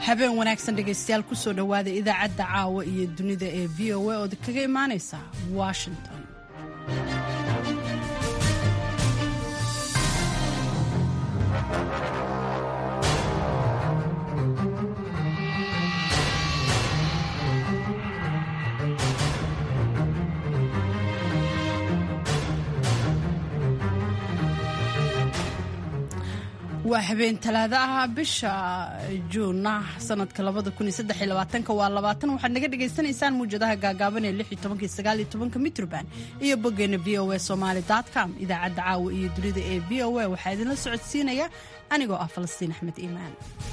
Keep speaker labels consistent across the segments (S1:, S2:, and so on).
S1: habeen wanaagsan dhegaystayaal kusoo dhowaada idaacadda caawa iyo dunida ee v o a ood kaga imaanaysa washington waa habeen talaado ah bisha juuna sanadka waa labaatan waxaad naga dhagaysanaysaan muwjadaha gaagaaban ee mitrban iyo boggeena v o a somaali com idaacadda caawa iyo dunida ee v o a waxaa idinla socodsiinaya anigoo ah falastiin axmed iimaan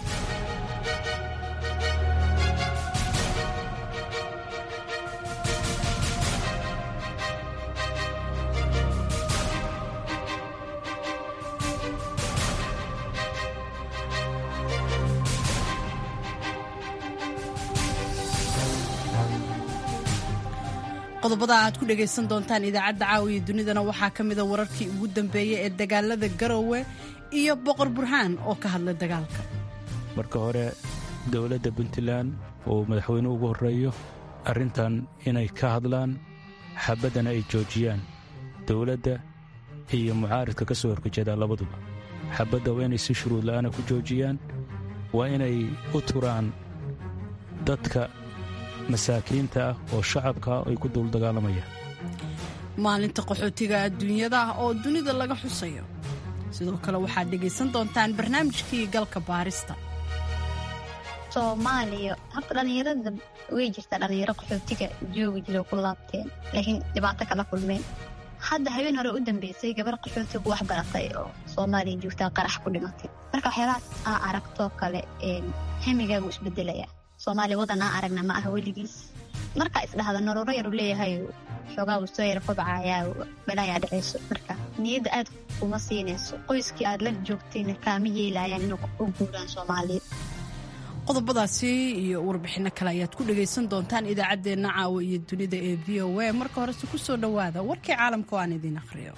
S1: qodobada aad ku dhagaysan doontaan idaacadda caawiya dunidana waxaa ka mida wararkii ugu dambeeyey ee dagaalada garowe iyo boqor burhaan oo ka hadlay dagaalka
S2: marka hore dowladda puntland uu madaxweynuhu ugu horreeyo arrintan inay ka hadlaan xabaddana ay joojiyaan dowladda iyo mucaaridka ka soo horjeedaa labaduba xabadda waa inay si shuruud la'aana ku joojiyaan waa inay u turaan dadka masaakiinta ah oo shacabka ay ku duul dagaalamayaan
S1: maalinta qaxootiga adduunyada ah oo dunida laga xusayo sidoo kale waxaad dhegaysan doontaan barnaamijkii galka baarista
S3: soomaaliya horta dhallinyarada way jirtaa dhallinyaro qaxootiga joogi jiro ku laabteen laakiin dhibaato kala kulmeen hadda habeen hore u dambeysay gabar qaxootigu wax baratay oo soomaaliya joogtaa qarax ku dhimatay marka waxyaalahaas aa aragtoo kale hemigaagu isbedelaya soomaaliya wadan aa aragna ma aha weligiis markaa isdhahda noloro yaru leeyahay xoogaa uu soo yar kobcayaa balaayaa dhacayso marka niyadda aad kuma siinayso qoyskii aad la joogtayna kaama yeelayaan inuu u guuraan soomaaliya
S1: qodobadaasi iyo warbixinno kale ayaad ku dhagaysan doontaan idaacaddeenna caawa iyo dunida ee v o a marka horese ku soo dhowaada warkii caalamka oo aan idiin akhriyo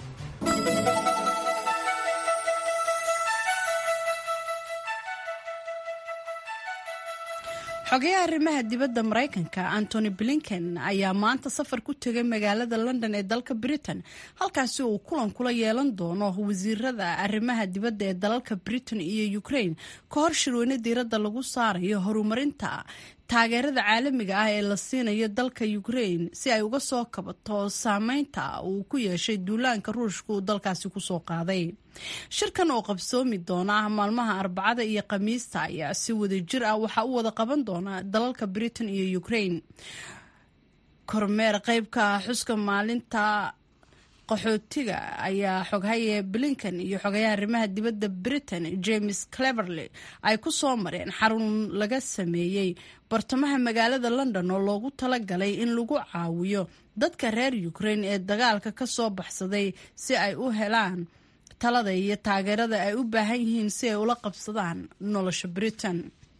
S1: xogayaha arrimaha dibadda maraykanka antony blinken ayaa maanta safar ku tegay magaalada london ee dalka britain halkaasi uu kulan kula yeelan doono wasiirada arrimaha dibadda ee dalalka britain iyo ukraine ka hor shirweyne diiradda lagu saarayo horumarinta taageerada caalamiga ah ee la siinayo dalka ukraine si ay uga soo kabato saameynta uu ku yeeshay duulaanka ruushka uu dalkaasi kusoo qaaday shirkan oo qabsoomi doona maalmaha arbacada iyo khamiista ayaa si wada jir ah waxaa u wada qaban doona dalalka britain iyo ukraine kormeer qeybka xuska maalinta qaxootiga ayaa xoghaye blinken iyo xogayaha arrimaha dibadda britain james cleverley ay ku soo mareen xarun laga sameeyey bartamaha magaalada london oo loogu talagalay in lagu caawiyo dadka reer ukraine ee dagaalka ka soo baxsaday si ay u helaan talada iyo taageerada ay u baahan yihiin si ay ula qabsadaan nolosha britain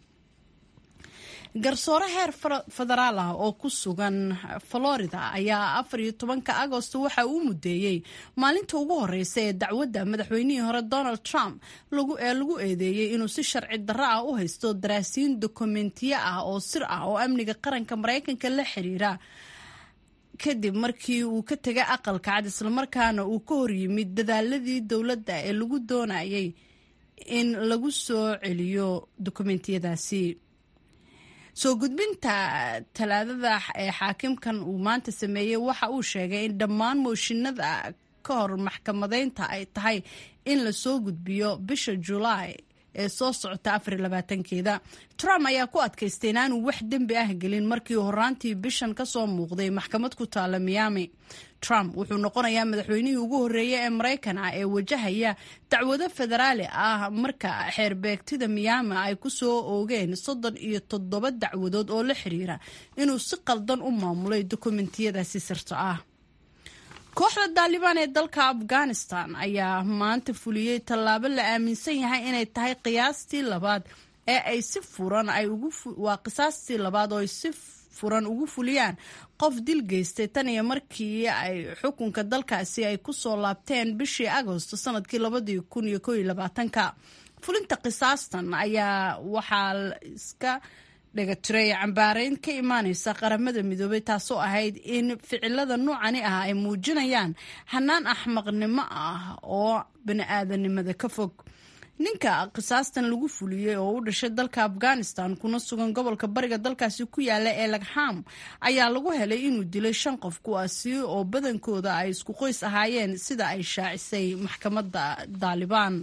S1: garsoore heer federaal ah oo ku sugan florida ayaa afar iyo tobanka agosto waxa uu mudeeyey maalinta ugu horeysa ee dacwadda madaxweynihii hore donald trump ee lagu eedeeyey inuu si sharci darro ah u haysto daraasiin dokumentiyo ah oo sir ah oo amniga qaranka maraykanka la xiriira kadib markii uu ka tegay aqalka cad islamarkaana uu ka horyimid dadaaladii dowladda ee lagu doonayay in lagu soo celiyo dokumentiyadaasi soo gudbinta talaadada ee xaakimkan uu maanta sameeyey waxa uu sheegay in dhammaan mooshinada ka hor maxkamadeynta ay tahay in lasoo gudbiyo bisha julaay ee soo socota afarlabaatankeeda trump ayaa ku adkaystay inaanuu wax dembi ah gelin markii horaantii bishan kasoo muuqday maxkamad ku taala miami trump wuxuu noqonayaa madaxweynihii ugu horreeya ee maraykan ah ee wajahaya dacwado federaali ah marka xeerbeegtida miyaami ay ku soo oogeen soddon iyo toddoba dacwadood oo la xiriira inuu si qaldan u maamulay dokumentiyadaasi sirta ah kooxda daalibaan ee dalka afghanistan ayaa maanta fuliyey tallaabo la aaminsan yahay inay tahay qiyaastii labaad ee ay si furan ay waa qisaastii labaad oo ay si furan ugu fuliyaan qof dil geystay tan iyo markii ay xukunka dalkaasi ay ku soo laabteen bishii agosto sanadkii labadii kun iyo kooiyo labaatanka fulinta qisaastan ayaa waxaa iska dhegatiray cambaareyn ka imaaneysa qaramada midoobay taasoo ahayd in ficilada noocani ah ay muujinayaan hanaan axmaqnimo ah oo bani-aadanimada ka fog ninka qisaastan lagu fuliyey oo u dhashay dalka afghanistan kuna sugan gobolka bariga dalkaasi ku yaala ee lagham ayaa lagu helay inuu dilay shan qof kuwaasi oo badankooda ay isku qoys ahaayeen sida ay shaacisay maxkamadda daalibaan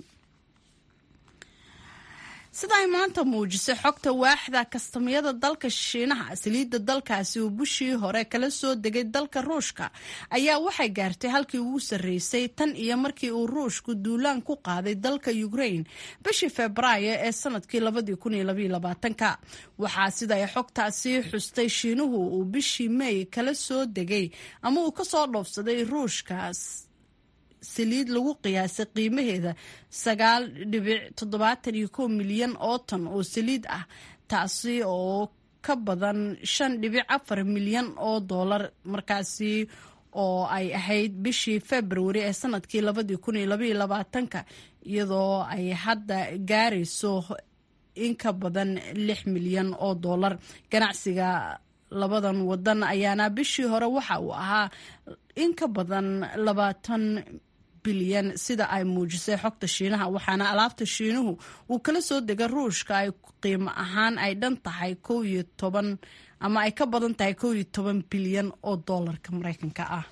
S1: sida ay maanta muujisay xogta waaxda kastamyada dalka shiinaha saliidda dalkaasi oo bishii hore kala soo degay dalka ruushka ayaa waxay gaartay halkii ugu sarreysay tan iyo markii uu ruushku duulaan ku qaaday dalka ukraine bishii febraayo ee sanadkii ka waxaa sida ay xogtaasi xustay shiinuhu uu bishii may kala soo degay ama uu kasoo dhoofsaday ruushkaas saliid lagu qiyaasay qiimaheeda sagaal dhibic toddobaatan iyo kow milyan oo tan oo saliid ah taasi oo ka badan shan dhibic afar milyan oo doolar markaasi oo ay ahayd bishii februari ee sanadkii labadii kun iyo labaiyo labaatanka iyadoo ay hadda gaarayso in ka badan lix milyan oo doolar ganacsiga labadan wadan ayaana bishii hore waxa uu ahaa in ka badan labaatan bilyan sida ay muujisay xogta shiinaha waxaana alaabta shiinuhu uu kala soo dega ruushka ay qiimo ahaan ay dhan tahay kow iyo toban ama ay ka badan tahay kow iyo toban bilyan oo doolarka mareykanka ah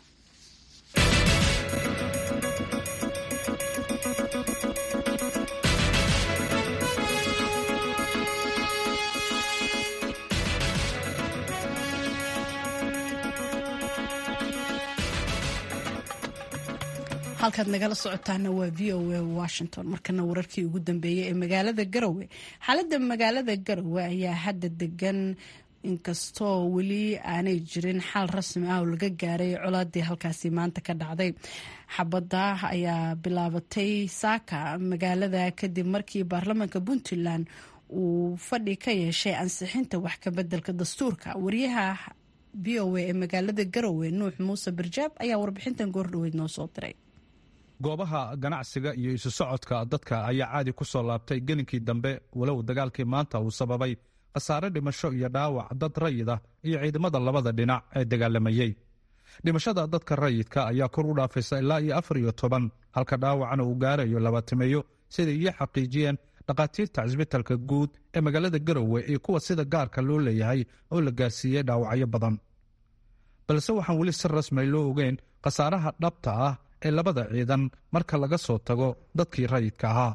S1: halkaad nagala socotaana waa v o a washington markana wararkii ugu dambeeyey ee magaalada garowe xaaladda magaalada garowe ayaa hadda degan inkastoo weli aanay jirin xal rasmi ah oo laga gaaray colaadii halkaasi maanta ka dhacday xabadda ayaa bilaabatay saaka magaalada kadib markii baarlamaanka puntland uu fadhi ka yeeshay ansixinta wax kabeddelka dastuurka wariyaha v o a ee magaalada garowe nuux muuse barjaab ayaa warbixintan goordhoweyd noo soo diray
S4: goobaha ganacsiga iyo isu socodka dadka ayaa caadi ku soo laabtay gelinkii dambe walow dagaalkii maanta uu sababay khasaare dhimasho iyo dhaawac dad rayid ah iyo ciidamada labada dhinac ee dagaalamayey dhimashada dadka rayidka ayaa kor u dhaafaysa ilaa iyo afar iyo toban halka dhaawacna uu gaarayo labaatimeeyo siday iyo xaqiijiyeen dhakhaatiirta cisbitalka guud ee magaalada garowe iyo kuwa sida gaarka loo leeyahay oo la gaarsiiyey dhaawacyo badan balse waxaan weli si rasmay loo ogeyn khasaaraha dhabta ah ee labada ciidan marka laga soo tago dadkii rayidka ahaa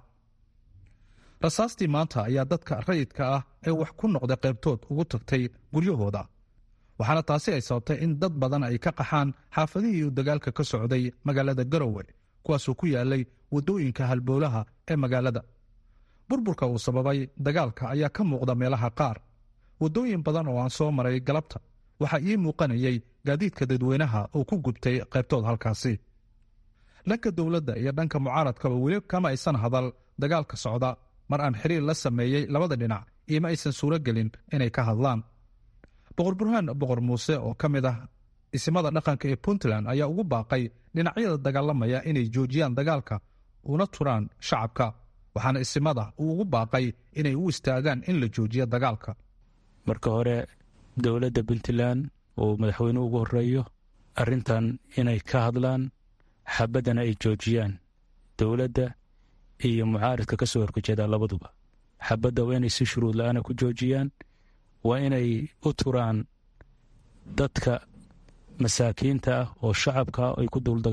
S4: rasaastii maanta ayaa dadka rayidka ah ee wax ku noqday qaybtood ugu tagtay guryahooda waxaana taasi ay sababtay in dad badan ay ka qaxaan xaafadihii uu dagaalka ka socday magaalada garowe kuwaasoo ku yaalay waddooyinka halboolaha ee magaalada burburka uu sababay dagaalka ayaa ka muuqda meelaha qaar waddooyin badan oo aan soo maray galabta waxaa ii muuqanayay gaadiidka dadweynaha oo ku gubtay qaybtood halkaasi dhanka dowladda iyo dhanka mucaaradkaba weli kama aysan hadal dagaalka socda mar aan xiriir la sameeyey labada dhinac ioma aysan suuro gelin inay ka hadlaan boqor burhaan boqor muuse oo ka mid ah isimada dhaqanka ee puntland ayaa ugu baaqay dhinacyada dagaalamaya inay joojiyaan dagaalka una turaan shacabka waxaana isimada uu ugu baaqay inay u istaagaan in la joojiyo dagaalka
S2: marka hore dowladda puntland uu madaxweyne ugu horeeyo arrintan inay ka hadlaan xabaddana ay joojiyaan dowladda iyo mucaaridka ka soo horjeedaa labaduba xabadda waa inay si shuruud la-aana ku joojiyaan waa inay u turaan dadka masaakiinta ah oo shacabka ay ku duul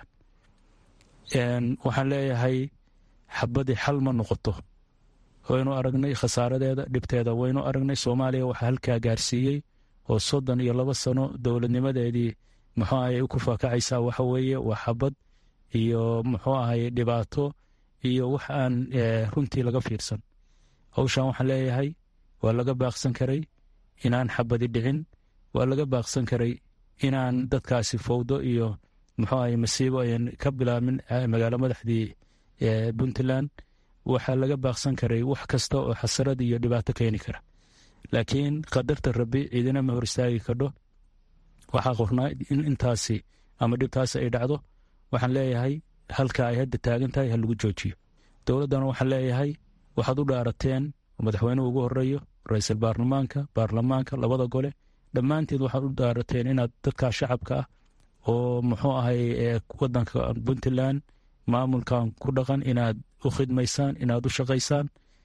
S2: dagaalamayaan waxaan leeyahay xabaddii xal ma noqoto waynu aragnay khasaaradeeda dhibteeda waynu aragnay soomaaliya waxaa halkaa gaarsiiyey oo soddon iyo laba sano dowladnimadeedii muxuu ahay ku faakacaysaa waxa weeye waa xabad iyo muxuu ahay dhibaato iyo wax aan runtii laga fiirsan hawshan waxaan leeyahay waa laga baaqsan karay inaan xabadi dhicin waa laga baaqsan karay inaan dadkaasi fowdo iyo muxuu ahay masiibo ayan ka bilaabin magaalo madaxdii puntland waxaa laga baaqsan karay wax kasta oo xasarad iyo dhibaato keeni kara laakiin qadarta rabbi ciidina ma hor istaagi kadho waxaa qornaa in intaasi ama dhibtaasi ay dhacdo waxaan leeyahay halka ay hadda taagan tahay ha lagu joojiyo dowladdana waxaan leeyahay waxaad u dhaarateen madaxweynuhu ugu horeeyo ra-iisul baarlamaanka baarlamaanka labada gole dhammaanteed waxaad u dhaarateen inaad dadkaa shacabka ah oo muxuu ahay wadanka puntland maamulkan ku dhaqan inaad u khidmaysaan inaad u shaqaysaan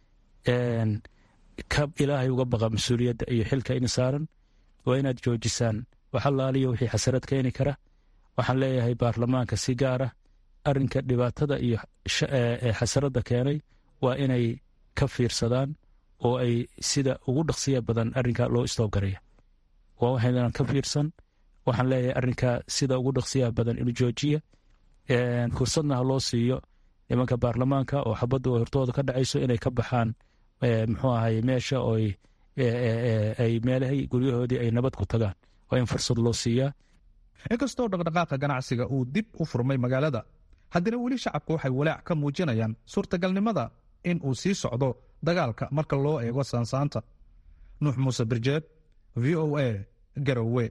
S2: ka ilaahay uga baqa mas-uuliyadda iyo xilka in saaran waa inaad joojisaan waxalaaliyo wixii xasarad keeni kara waxaan leeyahay baarlamaanka si gaara arinka dhibaatada iyo xasaradda keenay waa inay ka fiirsadaan oo ay sida ugu dhaqsiya badan arinka loo istoobgaraya waa waxaynan ka fiirsan waxaan leeyahay arinka sida ugu dhaqsiyaha badan inu joojiya fursadna ha loo siiyo nimanka baarlamaanka oo xabaddu hortooda ka dhacayso inay ka baxaan muxuu ahay meesha oo ay meelahay guryahoodii ay nabad ku tagaan waa in fursad loo siiyaa
S4: inkastoo dhaqdhaqaaqa ganacsiga uu dib u furmay magaalada haddana weli shacabku waxay walaac ka muujinayaan suurtagalnimada in uu sii socdo dagaalka marka loo eego saansaanta nuux muuse birjeed v o a garowe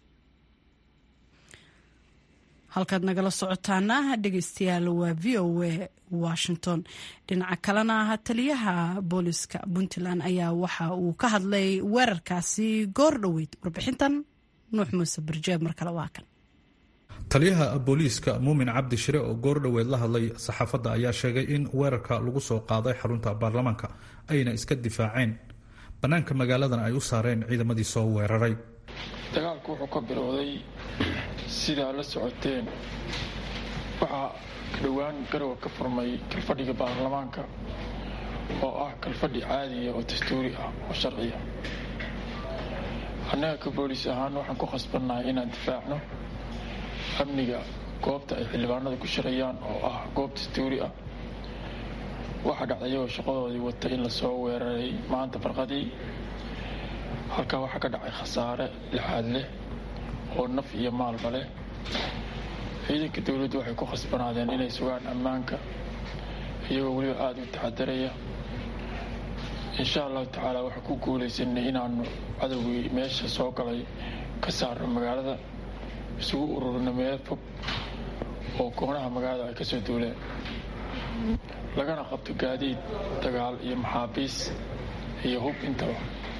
S1: halkaad nagala socotaana dhegeystayaal waa v o a washington dhinaca kalena taliyaha booliska puntland ayaa waxa uu ka hadlay weerarkaasi goor dhoweyd warbixintan nuux muuse birjeed mar kale waa kan
S4: taliyaha booliiska muumin cabdi shire oo goordhoweed la hadlay saxaafadda ayaa sheegay in weerarka lagu soo qaaday xarunta baarlamaanka ayna iska difaaceen bannaanka magaaladana ay u saareen ciidamadii soo weeraray
S5: dagaalku wuxuu ka bilowday sidaa la socoteen waxaa dhowaan garowa ka furmay kalfadhiga baarlamaanka oo ah kalfadhi caadiya oo dastuuri ah oo sharciya annaga ka booliis ahaan waxaan ku khasbannahay inaan difaacno amniga goobta ay xildhibaanada ku shirayaan oo ah goob dastuuri ah waxaa dhacday iyagoo shaqadoodii wata in lasoo weeraray maanta barqadii halkaa waxaa ka dhacay khasaare lixaad leh oo naf iyo maalba leh ciidanka dowladdu waxay ku khasbanaadeen inay sugaan ammaanka iyagoo weliba aada u taxadaraya insha allahu tacaala waxaan ku guulaysanay inaanu cadowgii meesha soo galay ka saarno magaalada isugu ururino meel fog oo koonaha magaalada ay ka soo duuleen lagana qabto gaadiid dagaal iyo maxaabiis iyo hub intaba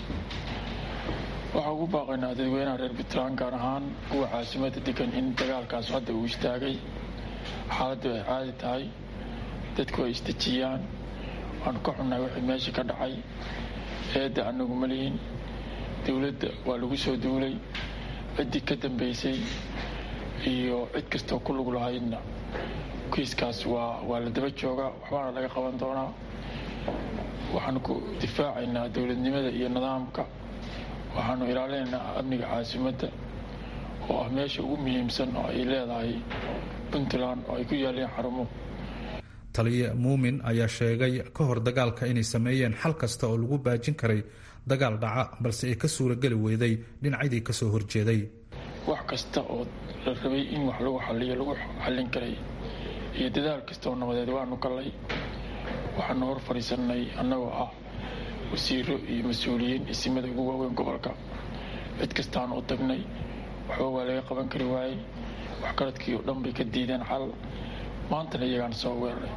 S5: waxaa ugu baaqaynaa dadweynaha reer puntland gaar ahaan kuwa caasimada degan in dagaalkaas hadda uu istaagay xaaladdu ay caadi tahay dadku ay isdejiyaan waanu ka xunnahay wixii meesha ka dhacay eedda anagu ma lihin dowladda waa lagu soo duulay ciddii ka dambaysay iyo cid kastoo ku lug lahaydna kiiskaas waa waa la daba joogaa waxbaana laga qaban doonaa waxaanu ku difaacaynaa dowladnimada iyo nidaamka waxaanu ilaalinaynaa amniga caasimadda oo ah meesha ugu muhiimsan oo ay leedahay puntland oo ay ku yaaleen xarumo
S4: taliye muumin ayaa sheegay ka hor dagaalka inay sameeyeen xal kasta oo lagu baajin karay dagaal dhaca balse ay ka suurageli weyday dhinacyadii kasoo horjeeday
S5: wax kasta oo la rabay in wax lagu xaliyo lagu xallin karay iyo dadaal kasta oo nabadeed waanu gallay waxaanu hor fadhiisannay annagoo ah wasiiro iyo mas-uuliyiin isimada ugu waaweyn gobolka cid kastaanu u tagnay waxba waa laga qaban kari waayey waxgaradkii oo dhan bay ka diideen xal maantana iyagaan soo weeraray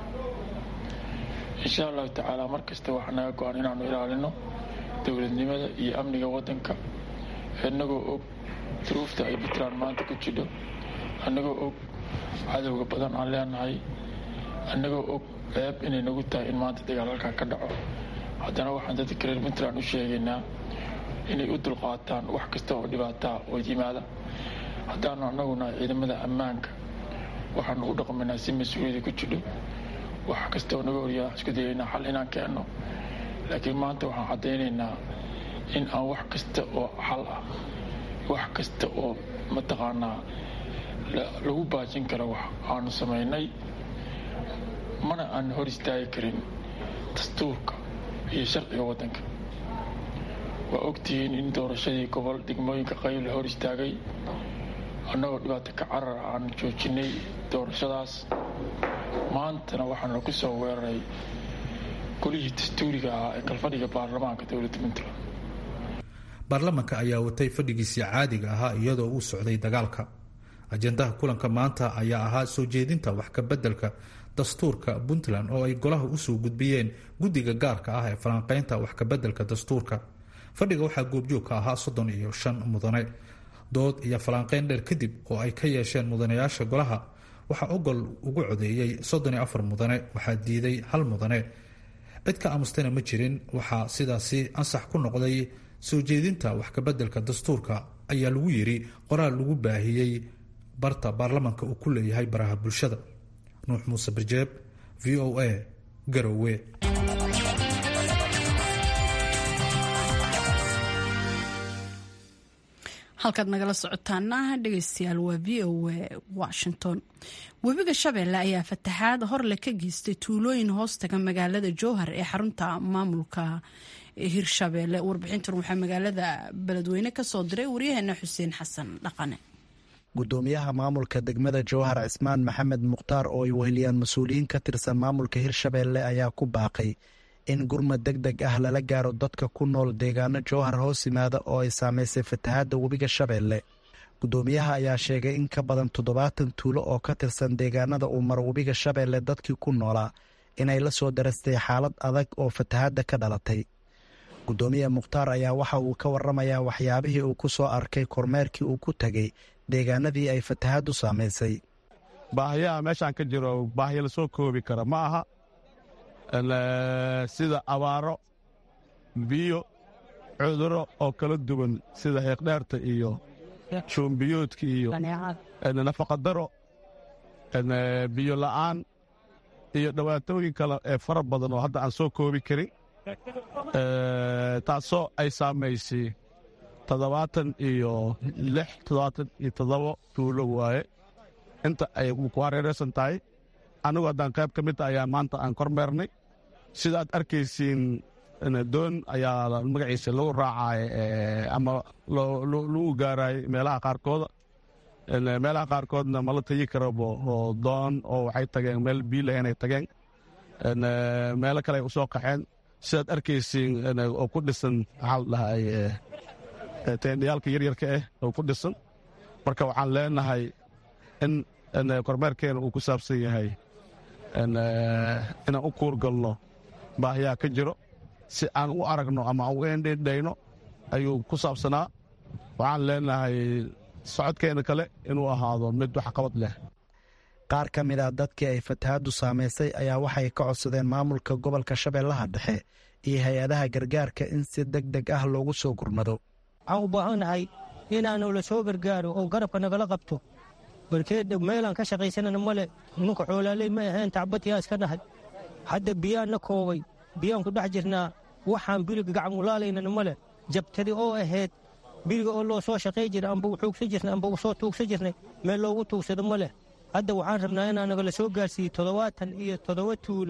S5: insha allahu tacaala mar kasta waxaa naga go-an inaanu ilaalino dowladnimada iyo amniga waddanka innagoo og duruufta ay puntland maanta ku jidho annagoo og cadowga badan aan leenahay annagoo og ceeb inay nagu tahay in maanta dagaal halkaa ka dhaco haddana waxaan dadka reer puntland u sheegaynaa inay u dulqaataan wax kasta oo dhibaataa oo yimaada haddaanu annaguna ciidamada ammaanka waxaanu u dhaqmaynaa si mas-uuliyada ku jidho wax kasta oo naga horyaa isku dayaynaa xal inaan keenno laakiin maanta waxaan caddaynaynaa in aan wax kasta oo xal ah wax kasta oo mataqaanaa lagu baajin karo wax aanu samaynay mana aan hor istaagi karin dastuurka iyo sharciga waddanka waa ogtihiin in doorashadii gobol degmooyinka qayb la hor istaagay annagoo dhibaato ka carar aan joojinay doorashadaas maantana waxaana ku soo weeraray golihii dastuuriga ahaa ee kalfadhiga baarlamaanka dowladda puntland
S4: baarlamanka ayaa watay fadhigiisii caadiga ahaa iyadoo uu socday dagaalka ajendaha kulanka maanta ayaa ahaa soo jeedinta wax ka beddelka dastuurka puntland oo ay golaha usoo gudbiyeen guddiga gaarka ah ee falanqeynta wax kabeddelka dastuurka fadhiga waxaa goobjoog ka ahaa soddon iyo shan mudane dood iyo falanqeyn dheer kadib oo ay ka yeesheen mudanayaasha golaha waxaa ogol ugu codeeyey soddon iyo afar mudane waxaa diiday hal mudane cid ka amustayna ma jirin waxaa sidaasi ansax ku noqday soo jeedinta wax kabeddelka dastuurka ayaa lagu yiri qoraal lagu baahiyey barta baarlamanka uu ku leeyahay baraha bulshada nuux muuse birjeeb v o a garowe
S1: halkaad nagala socotaana dhegeystayaal waa v o a washington webiga shabeelle ayaa fataxaad horle ka geystay tuulooyin hoostaga magaalada jowhar ee xarunta maamulka hirshabeelle warbixintan waxaa magaalada beledweyne kasoo diray waryaheena xuseen xasan dhaqane
S6: gudoomiyaha maamulka degmada jowhar cismaan maxamed mukhtaar oo ay weheliyaan mas-uuliyiin ka tirsan maamulka hirshabeelle ayaa ku baaqay in gurmad deg deg ah lala gaaro dadka ku nool deegaano jowhar hoos yimaada oo ay saameysay fatahaadda webiga shabeelle gudoomiyaha ayaa sheegay in ka badan toddobaatan tuulo oo ka tirsan deegaanada uu maro webiga shabeelle dadkii ku noolaa inay la soo darastay xaalad adag oo fatahaadda ka dhalatay gudoomiye mukhtaar ayaa waxa uu ka waramayaa waxyaabihii uu ku soo arkay kormeerkii uu ku tegey deegaanadii ay fatahaaddu saamaysay
S7: baahiyaha meeshaan ka jiro baahiya la soo koobi kara ma aha sida abaaro biyo cuduro oo kala duwan sida heeqdheerta iyo shuumbiyoodka iyo nafaqadaro biyo la'aan iyo dhibaatooyin kale ee fara badan oo hadda aan soo koobi karin taasoo ay saamaysay toddobaatan iyo lix toddobaatan iyo toddoba tuulo waaye inta ay ku hareeraysan tahay anigu haddaan qayb ka mid ayaa maanta aan kormeernay sida aad arkaysiin doon ayaa magaciisa lagu raacay ama lagu gaaraay meelaha qaarkooda meelaha qaarkoodna mala tegi karabo oo doon oo waxay tageen meel biila inay tageen meelo kale ay u soo qaxeen sidaad arkaysiin oo ku dhisan maxaa la dhahay teendhayaalka yaryarka ah oo ku dhisan marka waxaan leenahay in kormeerkeena uu ku saabsan yahay inaan u kuurgalno baahiyaa ka jiro si aan u aragno ama u endhidhayno ayuu ku saabsanaa waxaan leenahay socodkeena kale inuu ahaado mid waxqabad leh
S6: qaar ka mid a dadkii ay fatahaaddu saamaysay ayaa waxay ka codsadeen maamulka gobolka shabeellaha dhexe iyo hay-adaha gargaarka in si deg deg ah loogu soo gurmado
S8: waxaan u baahannahay inaanu la soo gargaaro oo garabka nagala qabto barkeed meelaan ka shaqaysanana male nunka xoolaaley ma ahayn tacbadyaa iska nahay hadda biyaan na koobay biyaan ku dhex jirnaa waxaan biriga gacmulaalaynana male jabtadi oo ahayd biriga oo loo soo shaqay jira amba u tuugsan jirnay amba u soo tuugsan jirnay meel loogu tuugsado ma leh hadda waxaan rabnaa inaa nagala soo gaarsiiyo toddobaatan iyo toddoba tuulo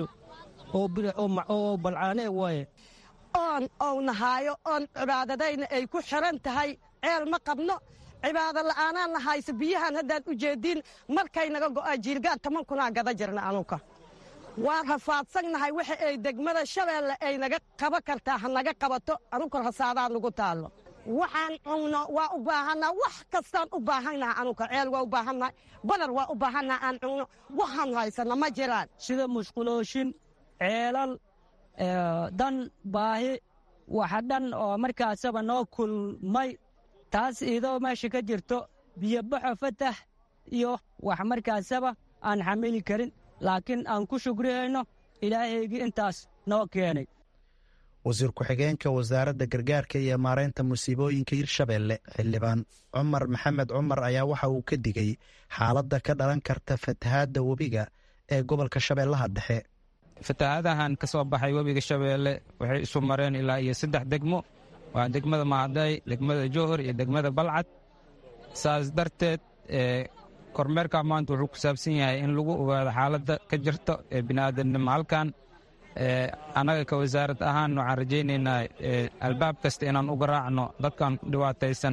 S8: oo balcaane waaye
S9: oon ou nahaayo oon cibaadadayna ay ku xiran tahay ceel ma qabno cibaado la'aanaan nahayse biyahan haddaad u jeediin markay naga go'aa jiilgaan toban kunaa gada jirna anuka waan rafaadsannahay waxa ay degmada shabeelle ay naga qaba kartaa ha naga qabato anuka rasaadaa nagu taallo waxaan cunno waa u baahannaha wax kastaan u baahannaha anuka ceel waa u baahannahay badar waa u baahannaha aan cunno waxaan haysana ma jiraan
S8: sida musqulooshin ceelal dan baahi waxa dhan oo markaasaba noo kulmay taas idoo meesha ka jirto biyobaxo fatax iyo wax markaasaba aan xamili karin laakiin aan ku shugrihayno ilaahaygii intaas noo keenay
S6: wasiir ku-xigeenka wasaaradda gargaarka iyo maaraynta musiibooyinka hirshabeelle xildhibaan cumar maxamed cumar ayaa waxa uu ka digay xaaladda ka dhalan karta fatahaadda webiga ee gobolka shabeellaha dhexe
S10: fatahaadahan ka soo baxay webiga shabeelle waxay isu mareen ilaa iyo saddex degmo waa degmada mahaday degmada jowhar iyo degmada balcad saas darteed kormeerka maanta wuxuu ku saabsan yahay in lagu ogaado xaaladda ka jirto ee bini'aadamnimo halkan annaga ka wasaarad ahaan waxaan rajaynaynaa albaab kasta inaan uga raacno dadkan dhibaataysan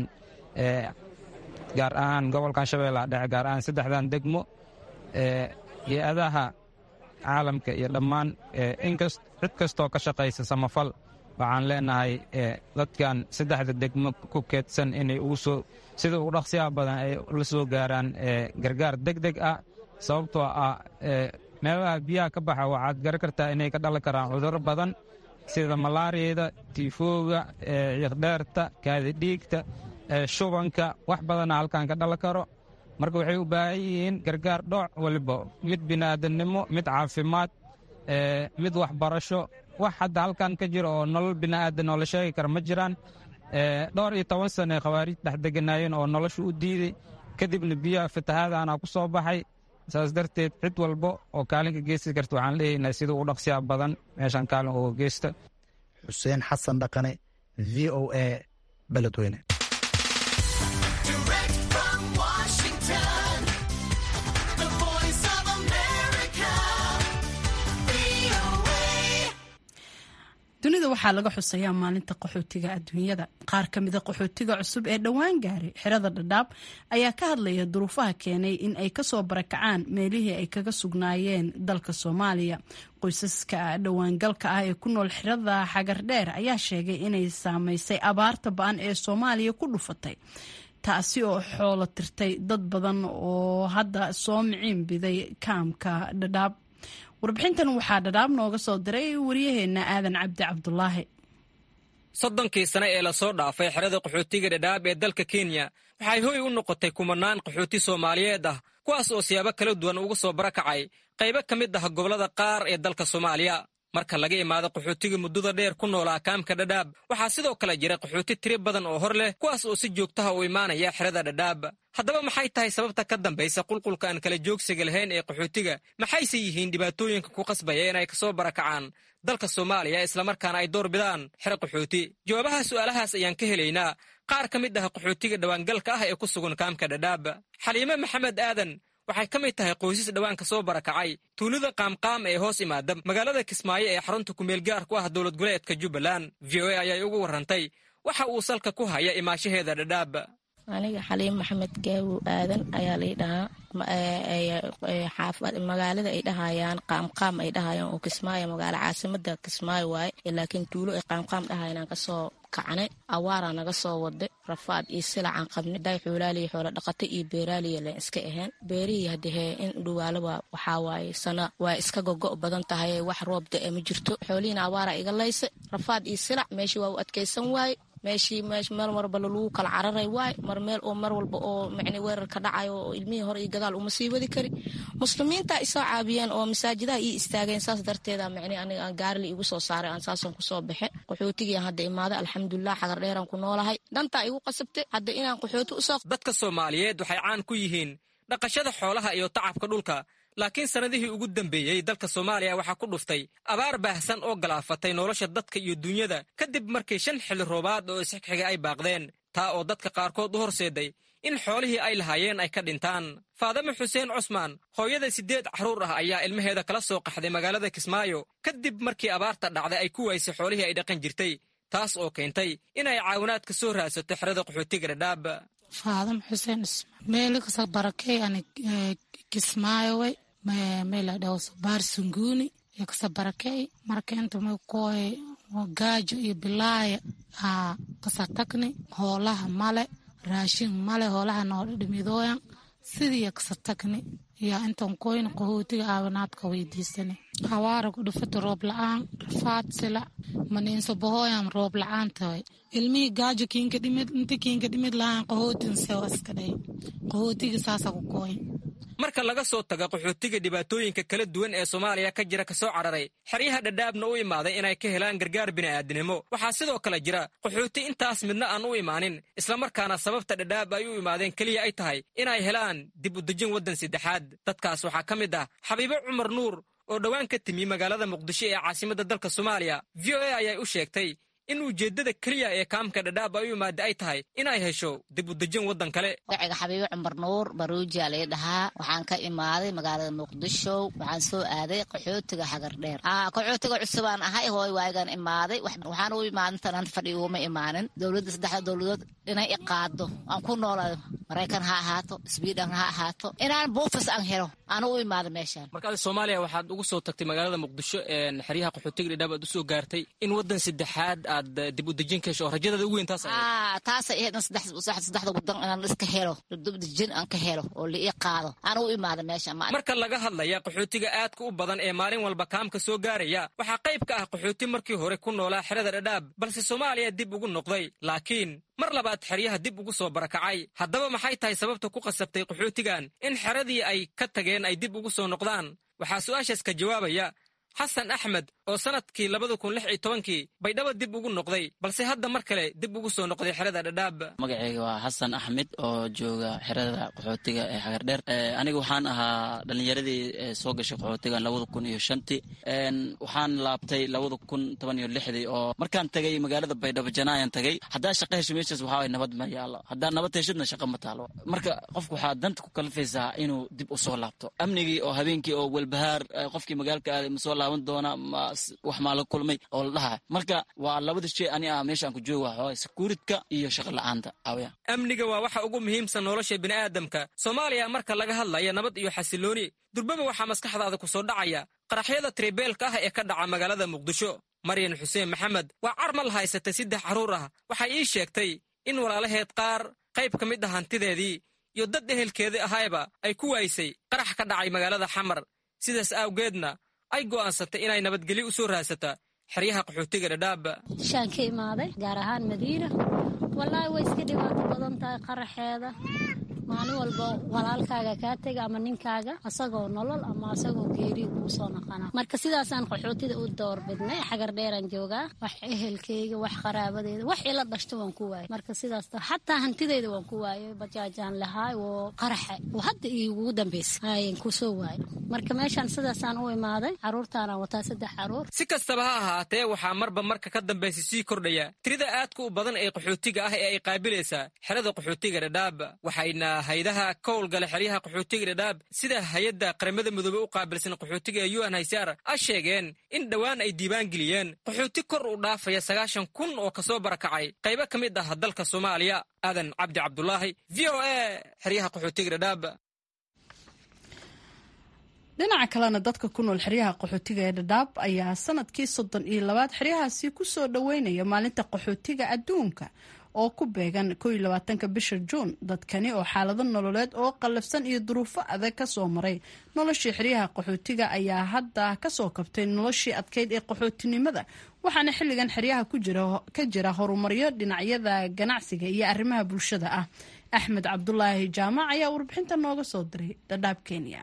S10: gaar ahaan gobolkan shabeellaha dhexe gaar ahaan saddexdan degmo hay-adaha caalamka iyo dhammaan cid kastoo ka shaqaysa samafal waxaan leenahay dadkan saddexda degmo ku keedsan inay ugu soo sida ugu dhaqsiyaha badan ay la soo gaaraan gargaar deg deg ah sababtoo ah meelaha biyaha ka baxa waxaad garan kartaa inay ka dhalan karaan cudurro badan sida malaariyada tiifooga ciiqdheerta kaadidhiigta shubanka wax badana halkan ka dhalan karo marka waxay u baahan yihiin gargaar dhooc waliba mid bini'aadannimo mid caafimaad mid waxbarasho wax hadda halkan ka jira oo nolol bini'aadan oo la sheegi kara ma jiraan dhowr iyo toban sane khawaariij dhex deganaayeen oo nolosha u diiday kadibna biyaha fatahaadaana ku soo baxay saas darteed cid walba oo kaalinka geysti karta waxaan leeyahnaa sida ugu dhaqsiyaa badan meeshaan kaalin uga geysta
S6: xuseen xasan dhaqane v o a beledweyne
S1: dunida waxaa laga xusayaa maalinta qaxootiga adduunyada qaar ka mida qaxootiga cusub ee dhowaan gaaray xerada dhadhaab ayaa ka hadlaya duruufaha keenay in ay kasoo barakacaan meelihii ay kaga sugnaayeen dalka soomaaliya qoysaska dhowaangalka ah ee ku nool xerada xagardheer ayaa sheegay inay saameysay abaarta ba-an ee soomaaliya ku dhufatay taasi oo xoolo tirtay dad badan oo hadda soo miciin biday kaamka dhadhaab warbixintan waxaa dhadhaab nooga soo diray waryaheena aadan cabdi cabdulaahi
S11: soddonkii sane ee lasoo dhaafay xerada qaxootiga dhadhaab ee dalka kenya waxay hoy u noqotay kumanaan qaxooti soomaaliyeed ah kuwaas oo siyaabo kala duwan uga soo barakacay qaybo ka mid ah gobollada qaar ee dalka soomaaliya marka laga imaado qaxootiga muddada dheer ku noolaa kaamka dhadhaab waxaa sidoo kale jira qaxooti tiri badan oo hor leh kuwaas oo si joogtaha u imaanaya xerada dhadhaab haddaba maxay tahay sababta ka dambaysa qulqulka aan kala joogsiga lahayn ee qaxootiga maxayse yihiin dhibaatooyinka ku qasbaya inay kasoo barakacaan dalka soomaaliya islamarkaana ay door bidaan xero qaxooti jawaabaha su'aalahaas ayaan ka helaynaa qaar ka mid ah qaxootiga dhowaangalka ah ee ku sugan kaamka dhadhaab xaliime maxamed aadan waxay ka mid tahay qoysas dhowaan ka soo barakacay tuulada qaamqaam ee hoos imaada magaalada kismaayo ee xarunta kumeel gaar ku ah dowlad goleedka jubbaland v o a ayay ugu warrantay waxa uu salka ku haya imaashaheeda dhadhaab
S12: aniga xaliim maxamed gaawow aadan ayaa lai dhahaa magaalada ay dhahayaan qaamqaam ay dhahayaan oo kismaayo magaalo caasimada kismaayo waaye laakiin tuulo ay qaamqaam dhahayanaan kasoo kacnay awaaraa naga soo waday rafaad iyo silacaan qabnay day xoolaaliya xoola dhaqata iyo beeraaliya len iska ahayn beerihii hadahee in dhawaalaba waxaa waaye sana waa iska gogo' badan tahay wax roob da-e ma jirto xoolihiina awaaraa iga laysa rafaad iyo silac meeshii waa u adkaysan waaye meeshii meel marba lagu kala cararay waay mar meel oo mar walba oo mn weerar ka dhacayo oo ilmihii hore iyo gadaal uma sii wadi kari muslimiinta isoo caabiyeen oo masaajidaha ii istaageen saas darteeda mn aniga aan gaarili igu soo saaray aan saasan kusoo baxe qaxootigii hadda imaaday alxamdulilah xagar dheeraan ku noolahay dhantaa igu qasabtay hadda inaan qaxooti usoo
S11: dadka soomaaliyeed waxay caan ku yihiin dhaqashada xoolaha iyo tacabka dhulka laakiin sannadihii ugu dambeeyey dalka soomaaliya waxaa ku dhuftay abaar baahsan oo galaafatay nolosha dadka iyo duunyada kadib markii shan xilli roobaad oo isxigxiga ay baaqdeen taa oo dadka qaarkood u horseeday in xoolihii ay lahaayeen ay ka dhintaan faadame xuseen cusmaan hooyada siddeed carruur ah ayaa ilmaheeda kala soo qaxday magaalada kismaayo kadib markii abaarta dhacday ay ku waysay xoolihii ay dhaqan jirtay taas oo keentay inay caawinaad ka soo raadsato xerada qaxootiga dhadhaab
S13: faadam xuseen meeli kasa barakey ani kismaayo way mela dhaw sabar sunguni ya kasa barakey marka inta may koy gaajo iyo bilaaya aa kasa tagni hoolaha male raashin male hoolaha noo dhimidooyan sidii ya kasa tagni ya intan koyna qaxootiga aawanaadka weydiisani hawaara ku dhufata roob la-aan rafaad sila maniinso bahooyan roob la-aan tahay ilmihii gaajo kiinka dhimid inta kiinka dhimid lahaan qaxootin sewa iska dhay qaxootiga saasa ku kooy
S11: marka laga soo taga qaxootiga dhibaatooyinka kala duwan ee soomaaliya ka jira kasoo cararay xeryaha dhadhaabna u imaaday inay ka helaan gargaar bini'aadinimo waxaa sidoo kale jira qaxooti intaas midna aan u imaanin islamarkaana sababta dhadhaab ay u imaadeen keliya ay tahay inay helaan dib u dejin waddan saddexaad dadkaas waxaa ka mid ah xabiibo cumar nuur oo dhowaan ka timi magaalada muqdisho ee caasimadda dalka soomaaliya v o a ayay u sheegtay in ujeeddada keliya ee kaamka dhadhaab ay u imaada ay tahay inay hesho dib u dejin waddan kale
S14: magaciga xabiibo cumar nuur baruujiya lay dhahaa waxaan ka imaaday magaalada muqdisho waxaan soo aaday qaxootiga xagar dheer qaxootiga cusubaan ahay hooy waagaan imaaday waxaan u imaadan tanaan fadhi uuma imaanin dowladda saddexda dowladood inay iqaado aan ku noolaa maraykan ha ahaato sweden ha ahaato inaan buufis aan helo aan u imaado meeshaan
S11: markaad soomaaliya waxaad ugu soo tagtay magaalada muqdisho xeryaha qaxootiga dhidhaab aad usoo gaartay in waddan saddexaad aad dib u dejin ka hesho oo rajadaada ugu weyn taas
S14: taasay ahayd in saddexda wadan inaan iska helo dib dejin aan ka helo oo la ii qaado aan u imaado meeshaan
S11: marka laga hadlaya qaxootiga aadka u badan ee maalin walba kaamka soo gaaraya waxaa qayb ka ah qaxooti markii hore ku noolaa xerada dhadhaab balse soomaaliya dib ugu noqday laakiin mar labaad xeryaha dib ugu soo barakacay haddaba maxay tahay sababta ku qasabtay qaxootigan in xeradii ay ka tageen ay dib ugu soo noqdaan waxaa su-aashaas ka jawaabaya xasan axmed oo sanadkii labada kun lix iyo tobankii baydhabo dib ugu noqday balse hadda mar kale dib ugu soo noqday xerada dhadhaab
S15: magacayga waa xasan axmed oo jooga xerada qaxootiga ee xagardheer aniga waxaan ahaa dhalinyaradii soo gashay qaxootigan labada kun iyo shantii waxaan laabtay labada kun toban iyo lixdii oo markaan tagay magaalada baydhabo janaayan tagay haddaa shaqa hesho meeshaas waxaa waye nabad ma yaalo haddaa nabad heshidna shaqa ma taalo marka qofku waxaa danta ku kalifaysaa inuu dib u soo laabto amnigii oo habeenkii oo welbahaar qofkii magaalka aaday masoo laaban doona wax maa la kulmay oo la dhaha marka waa labada shay ani ah meeshaan ku jooga waxaa sekuuridka iyo shaqa la-aanta awya
S11: amniga waa waxa ugu muhiimsan nolosha bini'aadamka soomaaliya marka laga hadlaya nabad iyo xasilooni durbaba waxaa maskaxdaada ku soo dhacaya qaraxyada tribeelka ah ee ka dhaca magaalada muqdisho maryan xuseen maxamed waa carmal haysatay saddex carruur ah waxay ii sheegtay in walaalaheed qaar qayb ka mid ah hantideedii iyo dad ehelkeedii ahayba ay ku waysay qarax ka dhacay magaalada xamar sidaas awgeedna ay go'aansatay inay nabadgelyo u soo raasata xeryaha qaxootiga dhadhaab
S16: shaan ka imaaday gaar ahaan madiina wallaahi way iska dhibaato badan tahay qaraxeeda maalin walba walaalkaaga kaa tega ama ninkaaga asagoo nolol ama asagoo geeri kuu soo noqona marka sidaasaan qaxootida u doorbidnay xagar dheeraan joogaa wax ehelkeyga wax qaraabadeeda wax ila dhashto waan ku waayay marka sidaas xataa hantideyda waan ku waayay bajaajaan lahaay oo qaraxe oo hadda igugu dambeysa ayan kusoo waayay marka meeshaan sidaasaan u imaaday caruurtaanaan wataa saddex caruur
S11: si kastaba ha ahaatee waxaa marba marka ka dambaysa sii kordhaya tirida aadka u badan ee qaxootiga ah ee ay qaabilaysaa xerada qaxootiga dhadhaab waxayna haydaha ka howlgala xeryaha qaxootiga dhadhaab sida hay-adda qaramada midoobe u qaabilsan qaxootiga ee un haysaar a sheegeen in dhowaan ay diiwaan geliyeen qaxooti kor u dhaafaya sagaashan kun oo kasoo barakacay qaybo ka mid ah dalka soomaaliya aadan cabdi cabdulaahi v o a xeryaha qaxootiga dhadhaab
S1: dhinaca kalena dadka ku nool xeryaha qaxootiga ee dhadhaab ayaa sanadkii soddon iyo labaad xeryahaasi kusoo dhoweynaya maalinta qaxootiga adduunka oo ku beegan ko iyo labaatanka bisha juun dadkani oo xaalado nololeed oo qallafsan iyo duruufo adag kasoo maray noloshii xeryaha qaxootiga ayaa hadda kasoo kabtay noloshii adkeyd ee qaxootinimada waxaana xilligan xeryaha ka jira horumaryo dhinacyada ganacsiga iyo arrimaha bulshada ah axmed cabdulaahi jaamac ayaa warbixinta nooga soo diray dhadhaab kenya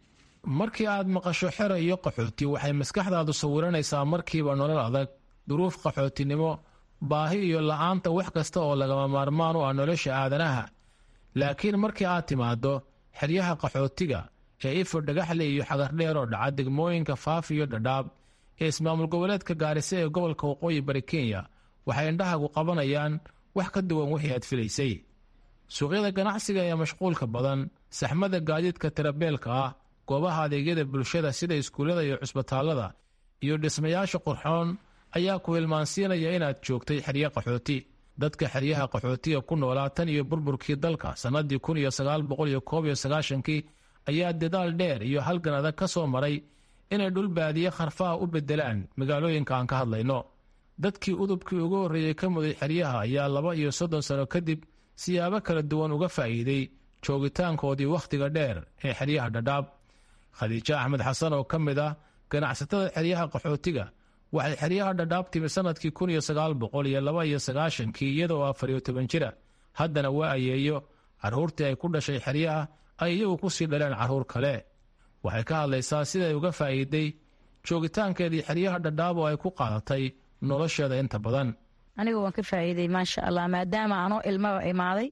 S17: markii aad maqasho xero iyo qaxooti waxay maskaxdaadu sawiranaysaa markiiba nolol adag duruuf qaxootinimo baahi iyo la-aanta wax kasta oo lagama maarmaan u ah nolosha aadanaha laakiin markii aad timaaddo xeryaha qaxootiga ee ifo dhagaxle iyo xagardheer oo dhaca degmooyinka faaf iyo dhadhaab ee ismaamul goboleedka gaarisa ee gobolka waqooyi bari kenya waxay indhahagu qabanayaan wax ka duwan wixii aad filaysay suuqyada ganacsiga ee mashquulka badan saxmada gaadiidka tirabeelka ah goobaha adeegyada bulshada sida iskuullada iyo cusbitaallada iyo dhismayaasha qurxoon ayaa ku hilmaansiinaya inaad joogtay xeryo qaxooti dadka xeryaha qaxootiga ku noolaa tan iyo burburkii dalka sannadii kun iyo sagaal boqol iyo koob iyo sagaashankii ayaa dadaal dheer iyo halgan adag ka soo maray inay dhul baadiye kharfaha u beddelaan magaalooyinka aan ka hadlayno dadkii udubkii ugu horreeyey ka muday xeryaha ayaa laba iyo soddon sano kadib siyaabo kala duwan uga faa'iiday joogitaankoodii wakhtiga dheer ee xeryaha dhadhaab khadiijo axmed xasan oo ka mid ah ganacsatada xeryaha qaxootiga waxay xeryaha dhadhaab timi sannadkii kun iyo sagaal boqol iyo laba iyo sagaashankii iyadoo afar iyo toban jira haddana waa ayeeyo carruurtii ay ku dhashay xeryaha ay iyagu ku sii dhaleen carruur kale waxay ka hadlaysaa siday uga faa'iiday joogitaankeedii xeryaha dhadhaab oo ay ku qaadatay nolosheeda inta badan
S18: aniga waan ka faa'iiday maasha allah maadaama anoo ilmaba imaaday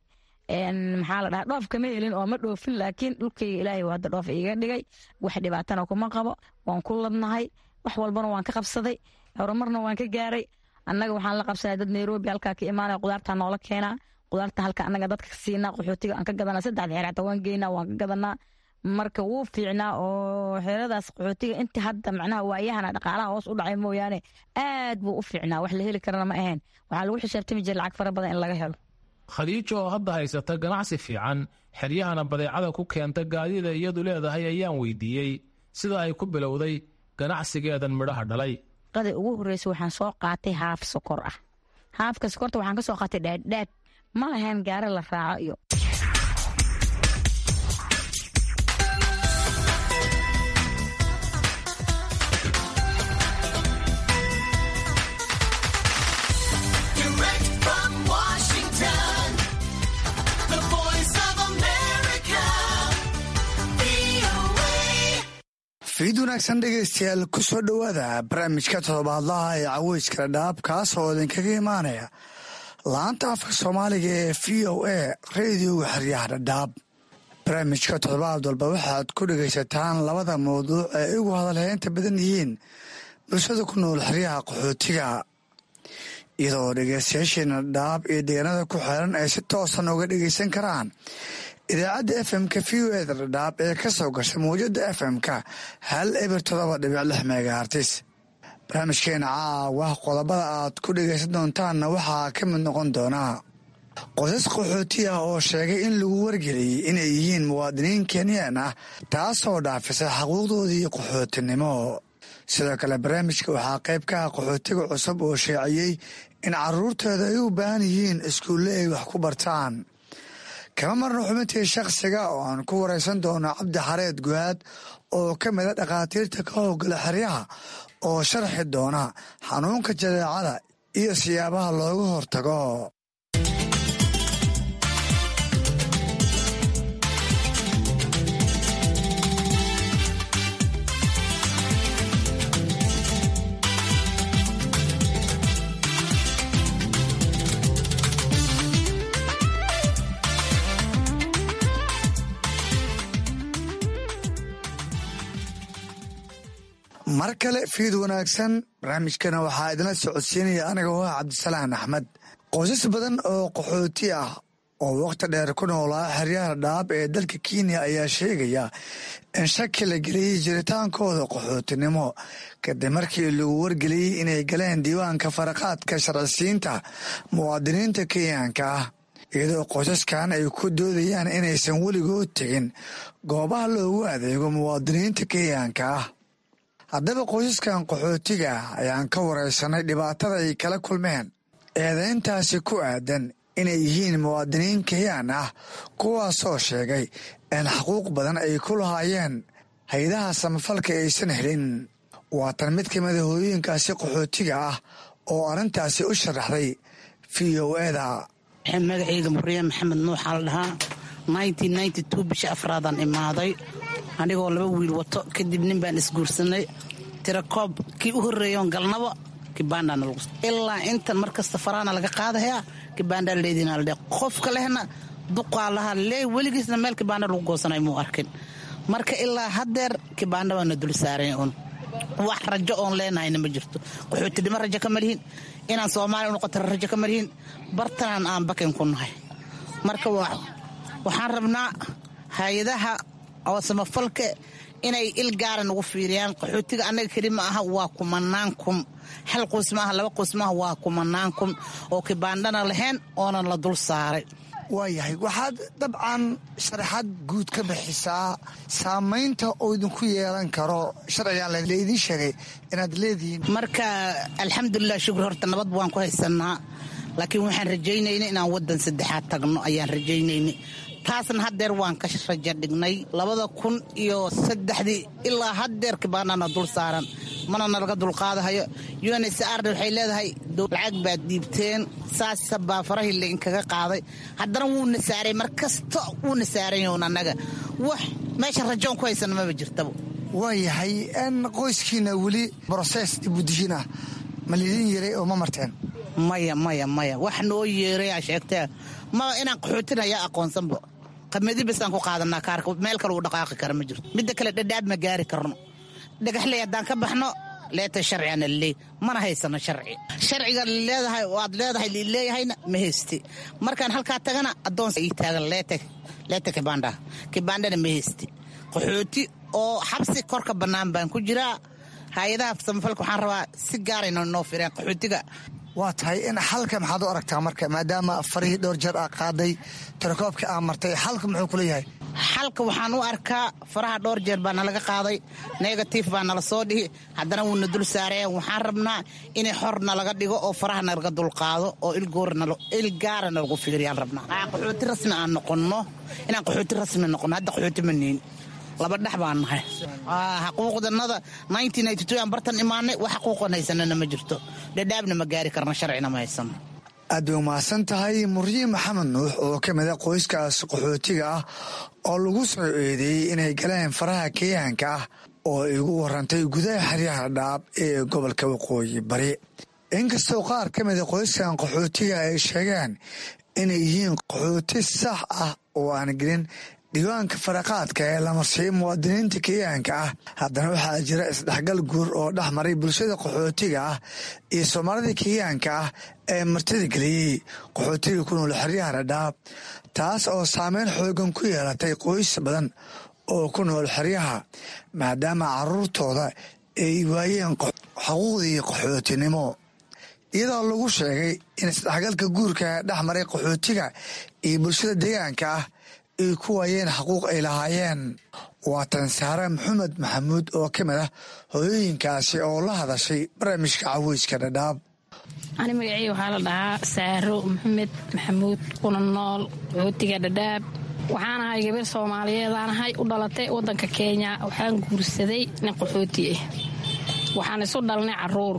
S18: maxaa la dhaha dhoof kama helin oo ma dhoofin laakiin dhulkayga ilaahay waa hadda dhoof iiga dhigay wax dhibaatana kuma qabo waan ku ladnahay wax walbana waan ka qabsaday horumarna waan ka gaaray annaga waxaan la qabsaday dad nairobi halkaa ka imaanaya qudaartaa noola keenaa qudaarta halka annaga dadka siinaa qaxootiga aan ka gadanaa saddexda xeer xataa waan geynaa waan ka gadanaa marka wuu fiicnaa oo xeeradaas qaxootiga inta hadda macnaha waayahana dhaqaalaha hoos u dhacay mooyaane aad buu u fiicnaa wax la heli karana ma ahayn waxaa lagu xisaabtami jiray lacag fara badan in laga helo
S17: khadiijo oo hadda haysata ganacsi fiican xeryahana badeecada ku keenta gaadida iyadu leedahay ayaan weydiiyey sida ay ku bilowday ganacsigeedan midhaha dhalay
S18: qada ugu horreysa waxaan soo qaatay haaf sokor ah haafka sokorta waxaan ka soo qaatay dhaadhaad ma lahayn gaari la raaco iyo
S19: fiid wanaagsan dhegaystayaal ku soo dhowaada barnaamijka toddobaadlaha ee caweyskala dhaab kaas oo idinkaga imaanaya laanta afka soomaaliga ee v o a radioga xeryaha dhadhaab barnaamijka toddobaad walba waxaad ku dhegaysataan labada mawduuc ee ugu hadalheynta badan yihiin bulshada ku nool xeryaha qaxootiga iyadoo dhegaystayaasheena dhadhaab iyo deegaanada ku xeeran ay si toosan uga dhegaysan karaan idaacadda f m-ka v o eda dhadhaab ee ka soo gasha mawjadda f m-ka hal eber todoba dhibic lix megahartis barnaamijkeena caawa qodobada aad ku dhegaysan doontaanna waxaa ka mid noqon doonaa qosas qaxooti ah oo sheegay in lagu wargeliyey inay yihiin muwaadiniin kenyaan ah taasoo dhaafisa xaquuqdoodii qaxootinimo sidoo kale barnaamijka waxaa qayb ka ah qaxootiga cusub oo sheeciyey in caruurtooda ay u baahan yihiin iskuulle ay wax ku bartaan kama marna xubintii shakhsiga oo aan ku waraysan doono cabdi xareed guhaad oo ka mida dhakhaatiirta ka howgala xeryaha oo sharxi doona xanuunka jadeecada iyo siyaabaha looga hortago mar kale fiid wanaagsan barnaamijkana waxaa idinla socodsiinaya aniga oo ah cabdisalaan axmed qoysas badan oo qaxooti ah oo wakhti dheer ku noolaa xeryaha dhaab ee dalka kenya ayaa sheegaya in shaki la geliyey jiritaankooda qaxootinimo kadib markii lagu wargeliyey inay galeen diiwaanka faraqaadka sharcisiinta muwaadiniinta kenyaanka ah iyadoo qoysaskan ay ku doodayaan inaysan weligood tegin goobaha loogu adeego muwaadiniinta kenyaanka ah haddaba qoysaskan qaxootiga ayaan ka waraysanay dhibaatada ay kala kulmeen eedayntaasi ku aadan inay yihiin muwaadiniin kenyaan ah kuwaasoo sheegay in xaquuq badan ay ku lahaayeen hay-adaha samafalka aysan helin waatan mid ka mida hooyooyinkaasi qaxootiga ah oo arrintaasi u sharaxday v o eda
S20: magacayga muriye maxamed nuuxaa la dhahaa bisha afraadaan imaaday anigoo laba wiil wato kadib nin baan isguursanay tirakoob kii u horreeyoon galnabo kibaandhaana lagu ilaa intan mar kasta faraana laga qaadayaa kibaandhaa leediina la dhe qofka lehna duqaa lahaa lee weligiisna meel kibaandha lagu goosanay muu arkin marka ilaa haddeer kibaandha baana dul saaran un wax rajo oon leenahayna ma jirto qaxootinimo rajo ka malihin inaan soomaaliya u noqota rajo ka malihin bartanaan aan bakin ku nahay marka waxaan rabnaa hay-adaha oo samafalka inay il gaara nagu fiiriyaan qaxootiga annaga keli ma aha waa kumanaan kun hal qoys maaha laba qoys maaha waa kumanaan kun oo kibaandhana lahayn oonan la dul saaray
S19: waayahay waxaad dabcan sharaxaad guud ka bixisaa saamaynta oo idinku yeelan karo sharcigan laydin sheegay inaad leedihiin
S20: marka alxamdulilah shukur horta nabad waan ku haysanaa laakiin waxaan rajaynayna inaan waddan saddexaad tagno ayaan rajaynayna taasna haddeer waan ka raja dhignay labada kun iyo saddexdii ilaa haddeer kibaanana dul saaran mana nalaga dulqaadahayo unsr waxay leedahay lacag baad dhiibteen saasa baa farahii lainkaga qaaday haddana wuuna saaray mar kasta wuuna saaranyn annaga wax meesha rajoon ku haysana maba jirtaba
S19: waayahay n qoyskiina weli broses dibudishin ah ma lidin yaray oo ma marteen
S20: maya maya maya wax noo yeerayaa sheegtee maba inaan qaxootin ayaa aqoonsanba qamadi basaan ku qaadanaa kaarka meel kale uu dhaqaaqi kara ma jirto midda kale dhadhaab ma gaari karno dhagaxley haddaan ka baxno leeta sharcigana laleey mana haysano sharci sharciga leedahay aad leedahay lileeyahayna ma haysti markaan halkaa tagana adoonsa ii taagan leeta kibandha kibandhana ma haysti qaxooti oo xabsi korka bannaan baan ku jiraa hay-adaha samafalka waxaan rabaa si gaarayna noo fireen qaxootiga
S19: waa tahay in xalka maxaad u aragtaa marka maadaama farihii dhowr jeer aa qaaday tirakoobka aa martay xalka muxuu kula yahay
S20: xalka waxaan u arkaa faraha dhowr jeer baa nalaga qaaday negatif baa nala soo dhihi haddana wuuna dul saareen waxaan rabnaa inay xor nalaga dhigo oo faraha nalaga dulqaado oo ilgaara nalagu fiiriyaan rabnaa qaxooti rasmi aan noqonno inaan qaxooti rasmi noqonno hadda qaxooti ma niin laba dhex baan nahay xaquuqdanada aan bartan imaanay wax xaquuqan haysanana ma jirto dhadhaabna ma gaari karna sharcina ma haysano
S19: aad bay umahadsan tahay muryiin maxamed nuux oo ka mida qoyskaas qaxootiga ah oo lagu soo eedeeyey inay galeen faraha kenyaanka ah oo igu warantay gudaha xeryaha dhaab ee gobolka waqooyi bari inkastoo qaar ka mida qoyskan qaxootiga ay sheegeen inay yihiin qaxooti sax ah oo aan gelin diiwaanka faraqaadka ee la marsiiyo muwaadiniinta kenyaanka ah haddana waxaa jira isdhexgal guur oo dhex maray bulshada qaxootiga ah iyo soomaalida kenyaanka ah ee martida geliyey qaxootiga ku nool xeryaha dhadhaab taas oo saameyn xoogan ku yeelatay qoys badan oo ku nool xeryaha maadaama caruurtooda ay waayeen xuquuqdii qaxootinimo iyadoo lagu sheegay in isdhexgalka guurka dhex maray qaxootiga iyo bulshada deegaanka ah ay ku waayeen xaquuq ay lahaayeen waa tansaare maxamed maxamuud oo ka mid ah hooyooyinkaasi oo la hadashay barnaamijka caweyska dhadhaab
S21: ani magacey waxaa la dhahaa saaro maxamed maxamuud kuna nool qaxootiga dhadhaab waxaan ahay gabar soomaaliyeedaan ahay u dhalatay wadanka kenya waxaan guursaday nin qaxooti ah waxaan isu dhalnay caruur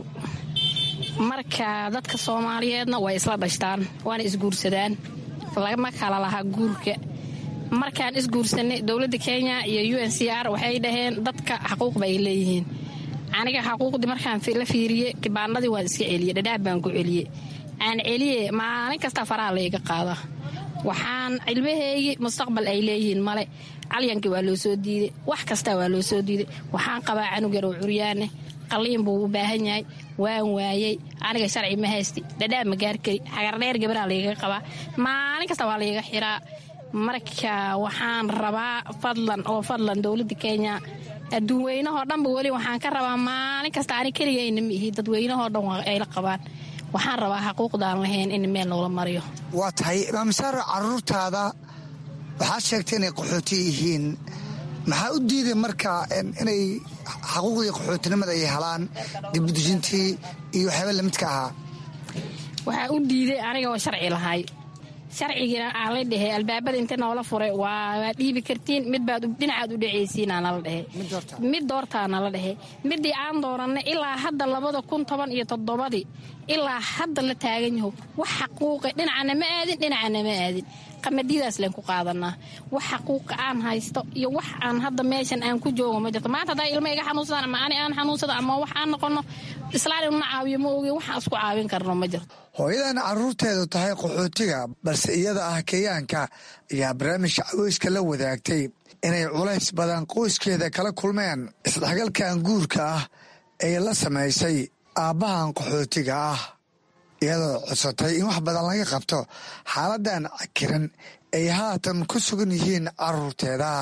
S21: marka dadka soomaaliyeedna way isla dhashtaan waana isguursadaan lama kala lahaa guurka markaan isguursanay dowladda kenya iyo u n c r waxay dhaheen dadka xaquuqba ay leeyihiin aniga xaquuqdii markaan la fiiriye kibaanadii waan iska celiye dhadhaab baan ku celiye aan celiye maalin kasta faraha layga qaada waxaan cilmaheygii mustaqbal ay leeyihiin male calyankii waa loo soo diiday wax kasta waa loo soo diiday waxaan qabaa canug yar oo curyaane qaliin buu u baahan yahay waan waayey aniga sharci ma haysti dhadhaab ma gaar kari xagardheer gabaraa layga qabaa maalin kasta waa layga xiraa marka waxaan rabaa fadlan oo fadlan dowladda kenya adduunweynahoo dhanba weli waxaan ka rabaa maalin kasta ani keligayna ma ihi dadweynahoo dhan ay la qabaan waxaan rabaa xaquuqdaan lahayn in meel noola mariyo
S19: waa tahay maamsaaro caruurtaada waxaad sheegtay inay qaxooti yihiin maxaa u diiday marka inay xaquuqdii qaxootinimada ay helaan dibudejintii iyo waxyaaba lamidka ahaa
S21: waxaa u diiday aniga oo sharci lahay sharcigiina aan la dhehe albaabada inta noola furay waa dhiibi kartiin midbaad dhinacaad u dhacaysiina nala dhehe mid doortaa nala dhehe midii aan dooranay ilaa hadda labada kun toban iyo toddobadii ilaa hadda la taagan yaho wax xaquuqa dhinacana ma aadin dhinacana ma aadin qamadidaas leen ku qaadanaa wax xaquuqa aan haysto iyo wax aan hadda meeshan aan ku joogo ma jirto maanta haddaa ilma iga xanuunsadaan ama ani aan xanuunsado ama wax aan noqono islaan inuna caawiyo ma ogi waxaan isku caawin karno ma jirto
S19: hooyadan caruurteedu tahay qaxootiga balse iyada ah kenyaanka ayaa barnaamijka caweyska la wadaagtay inay culays badan qoyskeeda kala kulmeen isdhexgalkan guurka ah ee la samaysay aabbahan qaxootiga ah iyadoo codsatay in wax badan laga qabto xaaladan cakiran ay haatan ku sugan yihiin caruurteeda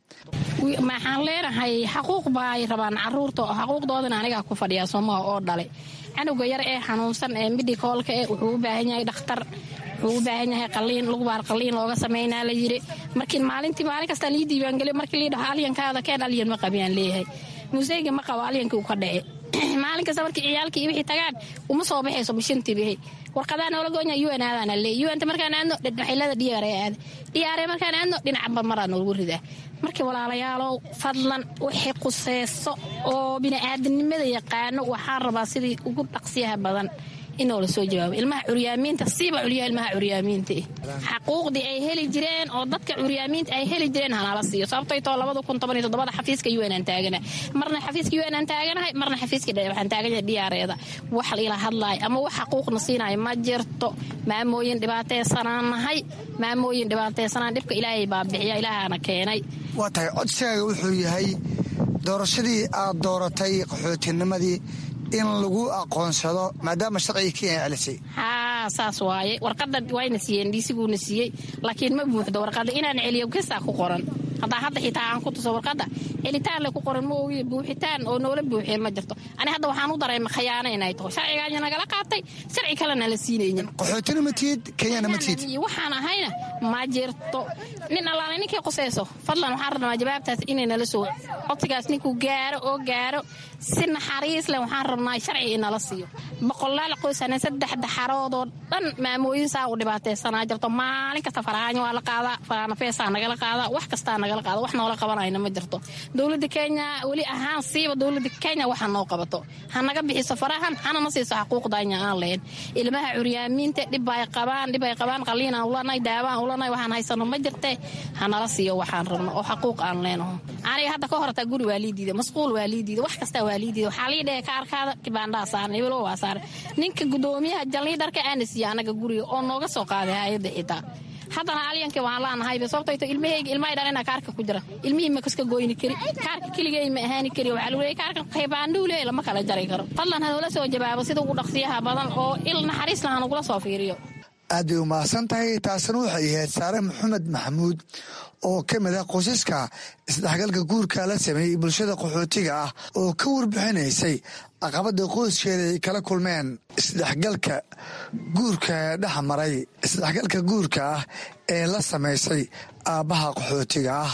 S21: maxaan leenahay xaquuq ba ay rabaan caruurta xaquuqdoodana anigaa ku fadhiyaa soomaha oo dhale canuga yar ee xanuunsan ee midhikoolka eh wuxuu u baahan yahay dhakhtar wuxuu u baahan yahay qaliin lugubaar qaliin looga samaynaa la yiri markii maalintii maalin kastaa lii diiwaangeliyo markii lii dhaho alyankaada keen alyan ma qabiyaan leeyahay museyga ma qabo alyankii uu ka dhace maalin kasta markii ciyaalkii wixii tagaan uma soo baxayso bishintii bihi warqadaa noola goonya un aadaana leey unta markaan aadno waxilada dhiyaare aada dhiyaare markaan aadno dhinacba maraa noogu ridaa markii walaalayaalow fadlan wixii quseyso oo bini'aadanimada yaqaano waxaan rabaa sidii ugu dhaqsiyaha badan inoo la soo jawaabo ilmaha curyaamiinta siiba culyaha ilmaha curyaamiinta xaquuqdii ay heli jireen oo dadka curyaamiinta ay heli jireen hanala siiyo sababtay too labada kun toban iyo toddobada xafiiska un aan taagana marna xafiiska un aan taaganahay marna xafiiska waxaan taaganyahay dhiyaareeda wax ila hadlaay ama wax xaquuqna siinayo ma jirto maamooyin dhibaateysanaan nahay maamooyin dhibaateysanaan dhibka ilaahay baa bixiya ilaahaana keenay
S19: waa tahay codsigaaga wuxuu yahay doorashadii aad dooratay qaxootinimadii in lagu aqoonsado maadaama sharciga kenya celisay
S21: haa saas waaye warqada wayna siiyeen dhiisiguuna siiyey laakiin ma buuxdo warqada inaan celiyo gesaa ku qoran haddaa hadda xitaa aan ku tuso warqadda celitaan le ku qoran ma ogiye buuxitaan oo noola buuxiye ma jirto ani hadda waxaan u dareema khayaano inay taho sharcigaanya nagala qaatay sharci kalena la siinaynin
S19: qaxootina ma tihid kenyana ma tihid
S21: waxaan ahayna ma jirto nin allaale ninkay qusayso fadlan waxaan rabnaa jawaabtaas inay nala soo codsigaas ninkuu gaaro oo gaaro si naxariis leh waxaan rabnaa sharci inala siiyo boqolaal qoysana saddex daxaroodoo dhan maamooyin saa u dhibaataysanaa jirto maalin kasta farahaanyo waa la qaadaa faraanafeesaa nagala qaadaa wax kastaa nagala qaada wax noola qabanayna ma jirto dowladda kenya weli ahaan siiba dowladda kenya waxa noo qabato ha naga bixiso farahan hanana siiso xaquuqdanya aan lahayn ilmaha curyaamiinta dhib ay qabaan dhib ay qabaan qaliinaan ulanay daawaan ulanay waxaan haysano ma jirte hanala siiyo waxaan rabno oo xaquuq aan leenaho aniga hadda ka hortaa guri waa lii diida masquul waa lii diida wax kastaa waa lii diida waxaa lii dhehe kaarkaada kibaandhaa saaran hebelo waa saaran ninka gudoomiyaha jalliidharka aana siiya anaga guriga oo nooga soo qaaday hay-adda xitaa haddana alyankii waan laanahayba sababtayto ilmahayga ilmahay dhalina kaarka ku jira ilmihii ma kaska goyni kari kaarka keligay ma ahaani kari waxaa lagu leeyay kaarka qaybaandhuu leey lama kala jari karo fadlan hanoola soo jawaabo sida ugu dhaqsiyaha badan oo il naxariis laha nagula soo fiiriyo
S19: aad bay umahadsan tahay taasina waxay ahayd saare maxamed maxamuud oo ka mid ah qoysaska isdhexgalka guurka la sameeyey bulshada qaxootiga ah oo ka warbixinaysay caqabada qoyskeeda ay kala kulmeen isdhexgalka guurka dhex maray isdhexgalka guurka ah ee la samaysay aabbaha qaxootiga ah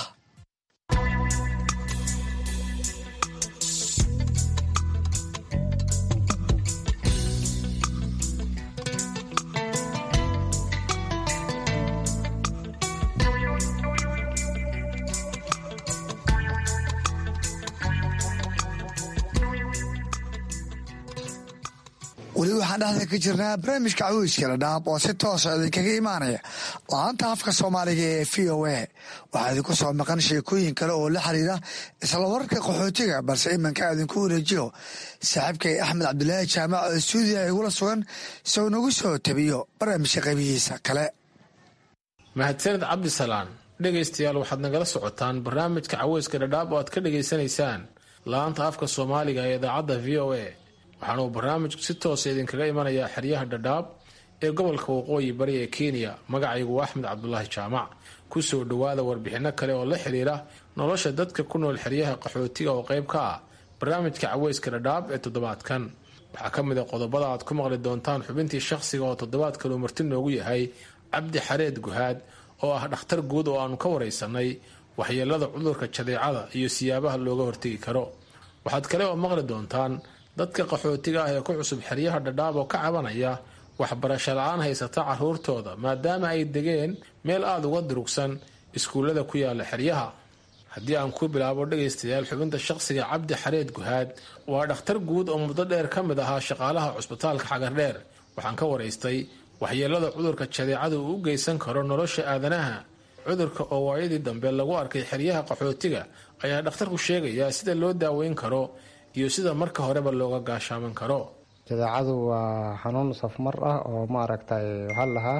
S19: weli waxaan dhexda ka jirnaa barnaamijka caweyska dhadhaab oo si toosa idinkaga imaanaya la-aanta afka soomaaliga ee v o a waxaa idinku soo maqan sheekooyin kale oo la xiriira isla wararka qaxootiga balse iminka idinku wareejiyo saaxiibkay axmed cabdulaahi jaamac oo stuudiya igula sugan soo nagu soo tabiyo barnaamijka qaybihiisa kale
S17: mahadsanid cabdisalaan dhegaystayaal waxaad nagala socotaan barnaamijka caweyska dhadhaab oo aad ka dhegaysanaysaan la-aanta afka soomaaliga ee idaacadda v o a waxaana uu barnaamijku si toosa idinkaga imanayaa xeryaha dhadhaab ee gobolka waqooyi bari ee kenya magacaygu waa axmed cabdulaahi jaamac kusoo dhowaada warbixinno kale oo la xiriira nolosha dadka ku nool xeryaha qaxootiga oo qayb ka ah barnaamijka caweyska dhadhaab ee toddobaadkan waxaa ka mid a qodobada aad ku maqli doontaan xubintii shaqsiga oo toddobaadkan uu marti noogu yahay cabdi xareed guhaad oo ah dhakhtar guud oo aanu ka waraysanay waxyeelada cudurka jadeecada iyo siyaabaha looga hortegi karo waxaad kale oo maqli doontaan dadka qaxootiga ah ee ku cusub xeryaha dhadhaab oo ka cabanaya waxbarasho la-aan haysata caruurtooda maadaama ay degeen meel aada uga durugsan iskuullada ku yaala xeryaha haddii aan ku bilaabo dhegaystayaal xubinta shaqsiga cabdi xareed guhaad waa dhakhtar guud oo muddo dheer ka mid ahaa shaqaalaha cusbitaalka xagardheer waxaan ka waraystay waxyeelada cudurka jadeecada uu u geysan karo nolosha aadanaha cudurka oo waayadii dambe lagu arkay xeryaha qaxootiga ayaa dhakhtarku sheegayaa sida loo daaweyn karo iyo sida marka horeba looga gaashaaman karo
S3: jadeecadu waa xanuun safmar ah oo maaragtay waxaa lahaa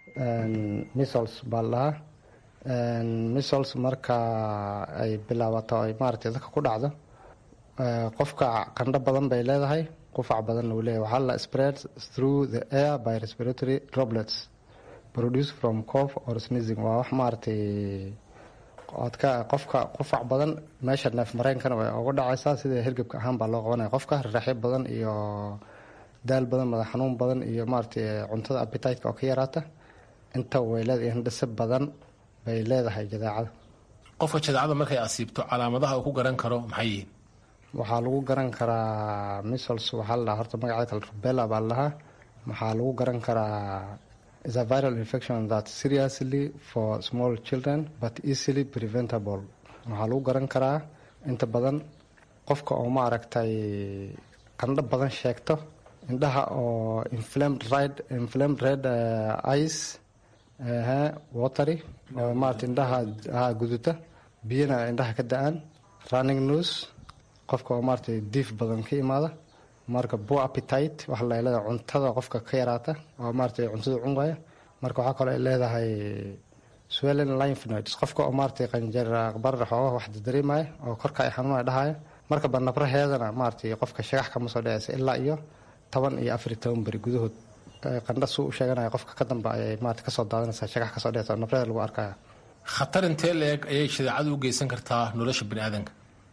S3: misols baa lahaa misols marka ay bilaabato ay maaragtay dadka ku dhacdo qofka qandho badan bay leedahay qufac badanna uu leeyahay waxaa la spread through the air by respiratory droplets produced from cough or sneezing waa wax maaragtay oodka qofka qufac badan meesha neef mareenkana way uga dhacaysaa sida hergebka ahaan baa loo qabanaya qofka raraxyo badan iyo daal badan madax xanuun badan iyo maaragtay cuntada appetiteka oo ka yaraata inta way leedahay hindhise badan bay leedahay jadeecada
S17: qofka jadeecada markay asiibto calaamadaha uu ku garan karo maxay yihiin
S3: waxaa lagu garan karaa misols waxaa la dhahaa horta magaceeda kale rubella baa la dhahaa waxaa lagu garan karaa is a viral infection that seriously for small children but easily preventable waxaa lagu garan karaa inta badan qofka oo maaragtay qandho badan sheegto indhaha oo inflamed red inflamed red uh, ice uh, watery oo maaragtay indhaha ha guduta biyana indhaha ka da-aan running nose qofka oo maaragtay diif badan ka imaada marka bo appetite waxa la leedahay cuntada qofka ka yaraata oo maaragtay cuntada cunqaya marka waxaa kaloo ay leedahay swellen lymph nodes qofka oo maaragtay qanjir barar xoogaha wax dareemaya oo korka ay xanuunaya dhahaya marka banabraheedana maaragtay qofka shagax kama soo dhacaysa ilaa iyo toban iyo afar iyo toban beri gudahood qandha suu u sheeganaya qofka ka dambe ayay maaragtay kasoo daadanaysaa shagax kasoo dhacaysa nabraheeda lagu arkaya
S17: khatar intee la-eg ayay shadeecadu u geysan kartaa nolosha bani aadanka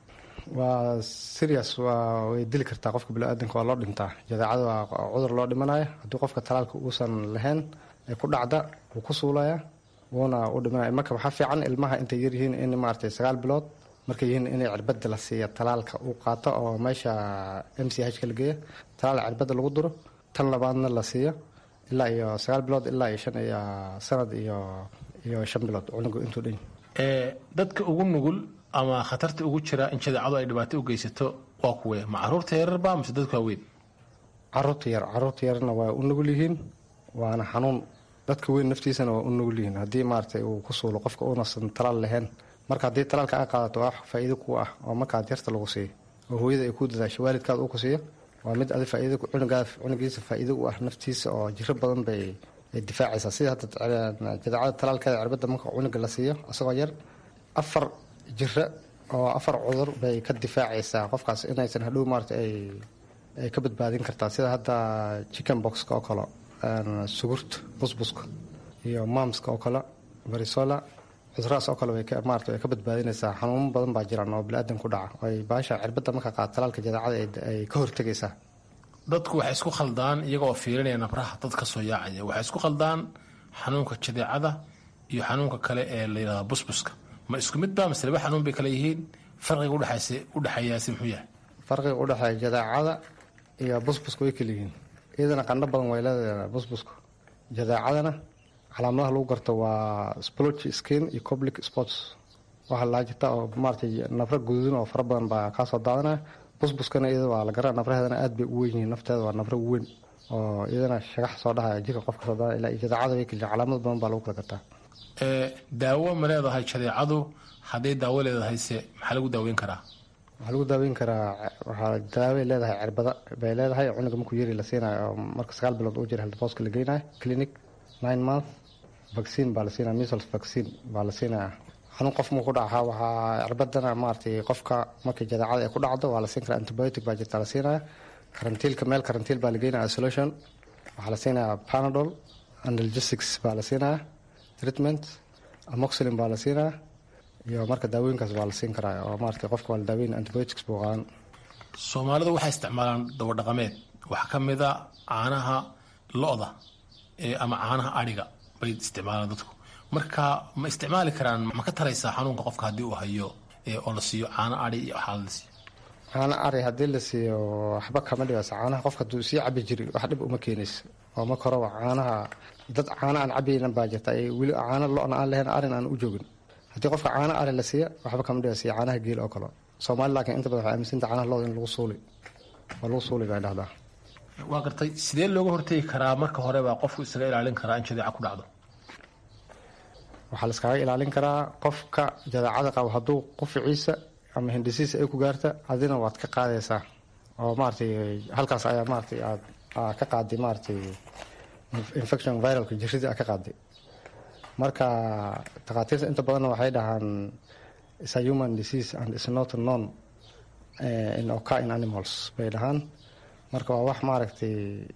S3: waa serious waa way dili kartaa qofka bini-aadanka waa loo dhintaa jadeecada waa cudur loo dhimanaya haddii qofka talaalka uusan lahayn ee ku dhacda wuu ku suulaya wuuna u dhimanaya marka waxaa fiican ilmaha intay yaryihiin in maaragtay sagaal bilood markay yihiin inay cirbada la siiya talaalka uu qaato oo meesha m c h ka la geeya talaal cirbada lagu duro tan labaadna la siiyo ilaa iyo sagaal bilood ilaa iyo shan iyo sanad iyo iyo shan bilood cunugu intuu dhan
S17: dadka ugu nugul ama khatarta ugu jira in shadeecadu ay dhibaato u geysato waa kuwe ma caruurta yararba mise dadka waaweyn
S3: caruurta yar caruurta yarna waa u nugul yihiin waana xanuun dadka weyn naftiisana waa u nugul yihiin haddii maaragtay uu ku suulo qofka uunasan talaal lahayn marka haddii talaalka aa qaadato waa wax faa'iido ku ah oo markaad yarta lagu siiyo oo hooyada ay ku dadaasho waalidkaada uu ku siiyo waa mid adi faa'iido cunugaada cunugiisa faa'iido u ah naftiisa oo jiro badan bay ay difaacaysaa sida hadda jadeecada talaalkeeda cirbada marka cunuga la siiyo isagoo yar afar jiro oo afar cudur bay ka difaacaysaa qofkaas inaysan hadhow maarata ay ay ka badbaadin kartaa sida hadda chicken boxka oo kale sugurta busbuska iyo mamska oo kale varisola cudurahaas oo kale maarata way ka badbaadinaysaa xanuuno badan baa jiraan oo bili-aadan ku dhaca ay baasha cirbada marka qaad talaalka jadeecada ay ka hortegaysaa
S17: dadku waxay isku khaldaan iyagoo fiirinaya nabraha dad ka soo yaacaya waxay isku khaldaan xanuunka jadeecada iyo xanuunka kale ee la yidhahda busbuska ma isku mid ba mise laba xanuun bay kale yihiin farqiga udhexeeyaasi muxuu yahay
S3: farqiga udhexeeya jadeecada iyo busbuska way kala yihiin iyadana qandho badan way leedahay busbuska jadeecadana calaamadaha lagu garto waa splotch skin iyo public sports waxaa laa jirta oo maaratay nafro guduudin oo fara badan baa kaasoo daadanaya busbuskana iyada waa la gara nafraheedana aad bay u weyn yihiin nafteeda waa nafro weyn oo iyadana shagax soo dhahaya jirka qofka soo daadana ilaa iyo jadeecada way kala calaamad badan baa lagu kala gartaa
S17: daawo ma leedahay jadeecadu hadday daawo leedahayse maxaa lagu daaweyn karaa
S3: waxaa lagu daaweyn karaa waxaa daaway leedahay cirbada bay leedahay cunuga markuu yari la siinayo oo marka sagaal bilood uu jira heldbooska la geynayo clinic nine month vaccine baa la siinaya measles vaccine baa la siinaya xanuun qof muu ku dhaca waxaa cirbadana maaragtay qofka markii jadeecada ay ku dhacdo waa la siin karaa antibiotic baa jirta la siinaya karantiilka meel karantiil baa la geynaya isolation waxaa la siinaya panadol analgesics baa la siinaya treatment amoxilin baa la siinaya iyo marka daawooyinkaas baa la siin karaa oo maarata qofka waa la daaweyn antibiotics buu qaadan
S17: soomaalidu waxay isticmaalaan dawadhaqameed waxaa ka mid a caanaha lo-da ama caanaha adhiga bay isticmaalaan dadku marka ma isticmaali karaan ma ka taraysaa xanuunka qofka haddii uu hayo oo la siiyo caano adhi iyo waxaa la siiyo
S3: caano ari haddii la siiyo waxba kama dhibaysa caanaha qofka hadduu sii cabi jiri wax dhib uma keenaysa oo marka horeba caanaha dad caano aan cabaynan baa jirta ay weli caano lo-na aan lahayn arin aan u joogin haddii qofka caano ari la siiya waxba kama dhibaysa iyo caanaha geel oo kale soomaali laakiin inta badan waxay aaminsanta caanaha looda in lagu suuli waa lagu suuli bay dhahdaa
S17: waa gartay sidee looga hortegi karaa marka hore baa qofku isaga ilaalin karaa in jadeeca ku dhacdo
S3: waxaa la iskaga ilaalin karaa qofka jadeecada qabo hadduu quficiisa ama hindisiisa ay ku gaarta adina waad ka qaadaysaa oo maaratay halkaas ayaa maaratay aad ka qaaday maaratay infection viralka jiridii aad ka qaaday marka takhaatiirta inta badanna waxay dhahaan is a human disease and is not known in occur in animals bay dhahaan marka waa wax maaragtay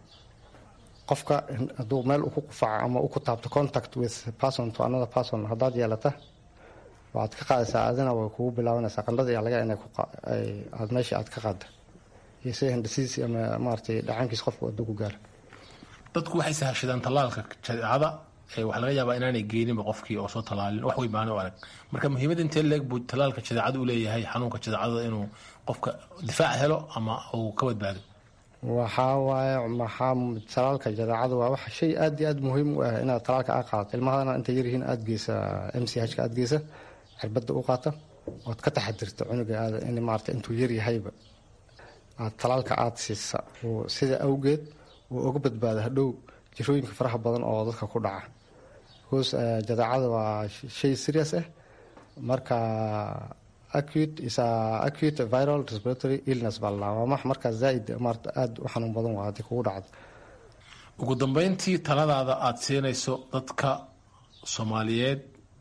S3: qofka hadduu meel uu ku qufaco ama u ku taabto contact with person to another person haddaad yeelata waxaad ka qaadaysaa adina way kugu bilaabanaysaa qandhada iyo laga inay aad meesha aad ka qaada iyo sida hindisiis ama maaratay dhacaankiis qofku hadduu ku gaaro
S17: dadku waxay sahashadaan tallaalka jadeecada waxaa laga yaabaa inaanay geeninba qofkii oo soo tallaalin wax wey maano arag marka muhiimada intee leeg buu tallaalka jadeecada u leeyahay xanuunka jadeecada inuu qofka difaac helo ama uu ka badbaado
S3: waxaa waaye maxaa talaalka jadeecada waa wax shay aad iyo aad muhiim u ah inaad talaalka aa qaadato ilmahadana intay yaryihiin aad geysa m c h ka aad geysa cirbada u qaata ood ka taxadirta cunuga aada in maarata intuu yaryahayba aad talaalka aada siisa sida awgeed uu uga badbaado hadhow jirooyinka faraha badan oo dadka ku dhaca bcause jadeecada waa shay serious ah marka acute is a acute viral respiratory illness baa lalaa waa max markaa zaaid maarata aada u xanuun badan waa haddii kugu dhacdo
S17: ugu dambeyntii taladaada aada siinayso dadka soomaaliyeed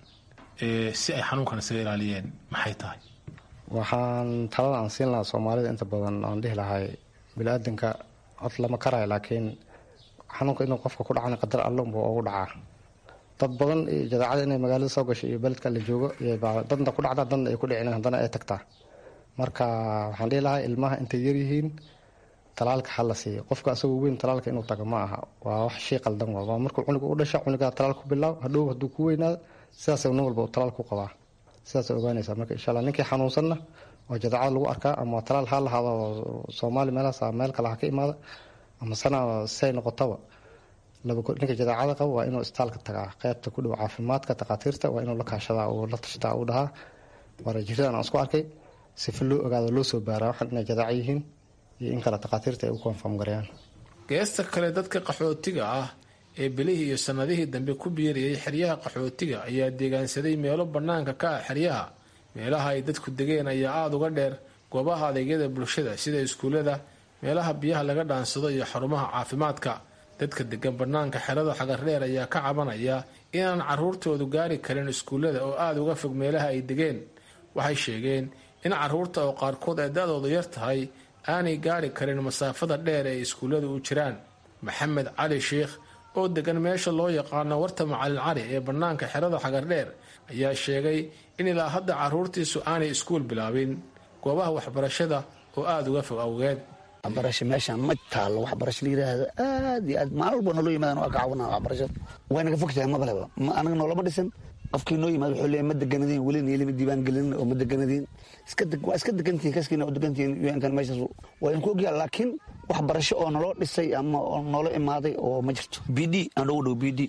S17: si ay xanuunkan isaga ilaaliyeen maxay tahay
S3: waxaan talada aan siin lahaa soomaalida inta badan aan dhihi lahay bini-aadanka cod lama karayo laakiin xanuunka inuu qofka ku dhacana qadar alle unbuu ugu dhacaa dad badan jadaacada inay magaalada soo gasho iyo beledka la joogo dadna ku dhacda dadna ay ku dhicin haddana ay tagtaa marka waxaan dhihi lahaa ilmaha intay yaryihiin talaalka ha la siiyo qofka asagoo weyn talaalka inuu tago ma aha waa wax shay qaldan waa waa markuu cunuga u dhasha cunugaa talaal ku bilaaw hadhow hadduu ku weynaado sidaas nin walba uu talaal ku qabaa sidaas ogaanaysaa marka insha allah ninkii xanuunsanna oo jadaacada lagu arkaa ama talaal ha lahaado soomaali meelahaas meel kale ha ka imaada ama sana say noqotaba ninka jadaacada qaba waa inuu istaalka tagaa qeybta ku dhow caafimaadka takhaatiirta waa inuu la kaashadaa uu la tashtaa uu dhahaa waana jiradan aan isku arkay sifa loo ogaado loo soo baaraa waxaan inay jadaaco yihiin iyo in kale takhaatiirta ay u konfam gareeyaan
S17: geesta kale dadka qaxootiga ah ee bilihii iyo sannadihii dambe ku biirayay xeryaha qaxootiga ayaa deegaansaday meelo bannaanka ka ah xeryaha meelaha ay dadku degeen ayaa aada uga dheer goobaha adeegyada bulshada sida iskuullada meelaha biyaha laga dhaansado iyo xarumaha caafimaadka dadka degan bannaanka xerada xagardheer ayaa ka cabanaya inaan carruurtoodu gaari karin iskuullada oo aada uga fog meelaha ay degeen waxay sheegeen in carruurta oo qaarkood ay da-doodu yar tahay aanay gaari karin masaafada dheer ee iskuulladu u jiraan maxamed cali sheikh oo degan meesha loo yaqaano warta macalin cali ee bannaanka xerada xagardheer ayaa sheegay in ilaa hadda carruurtiisu aanay iskuul bilaabin goobaha waxbarashada oo aada uga fog awgeed
S2: waxbarasho meeshaan ma taalo waxbarasho la yiraahdo aad iyo aad maalin walba naloo yimaadaan waa ka caawinaa waxbarashada way naga fog tahay mabaleba ma anaga noolama dhisan qofkii noo yimaad wuxuu leeyahay ma deganadiin welina ilima diiwaan gelin oo ma deganadiin iska deg waa iska degantihin kaskiina oo degantihin un-kan meeshaas waa idinku ogyaha laakiin waxbarasho oo naloo dhisay ama oo noola imaaday oo ma jirto b d aan dhogu dhow b d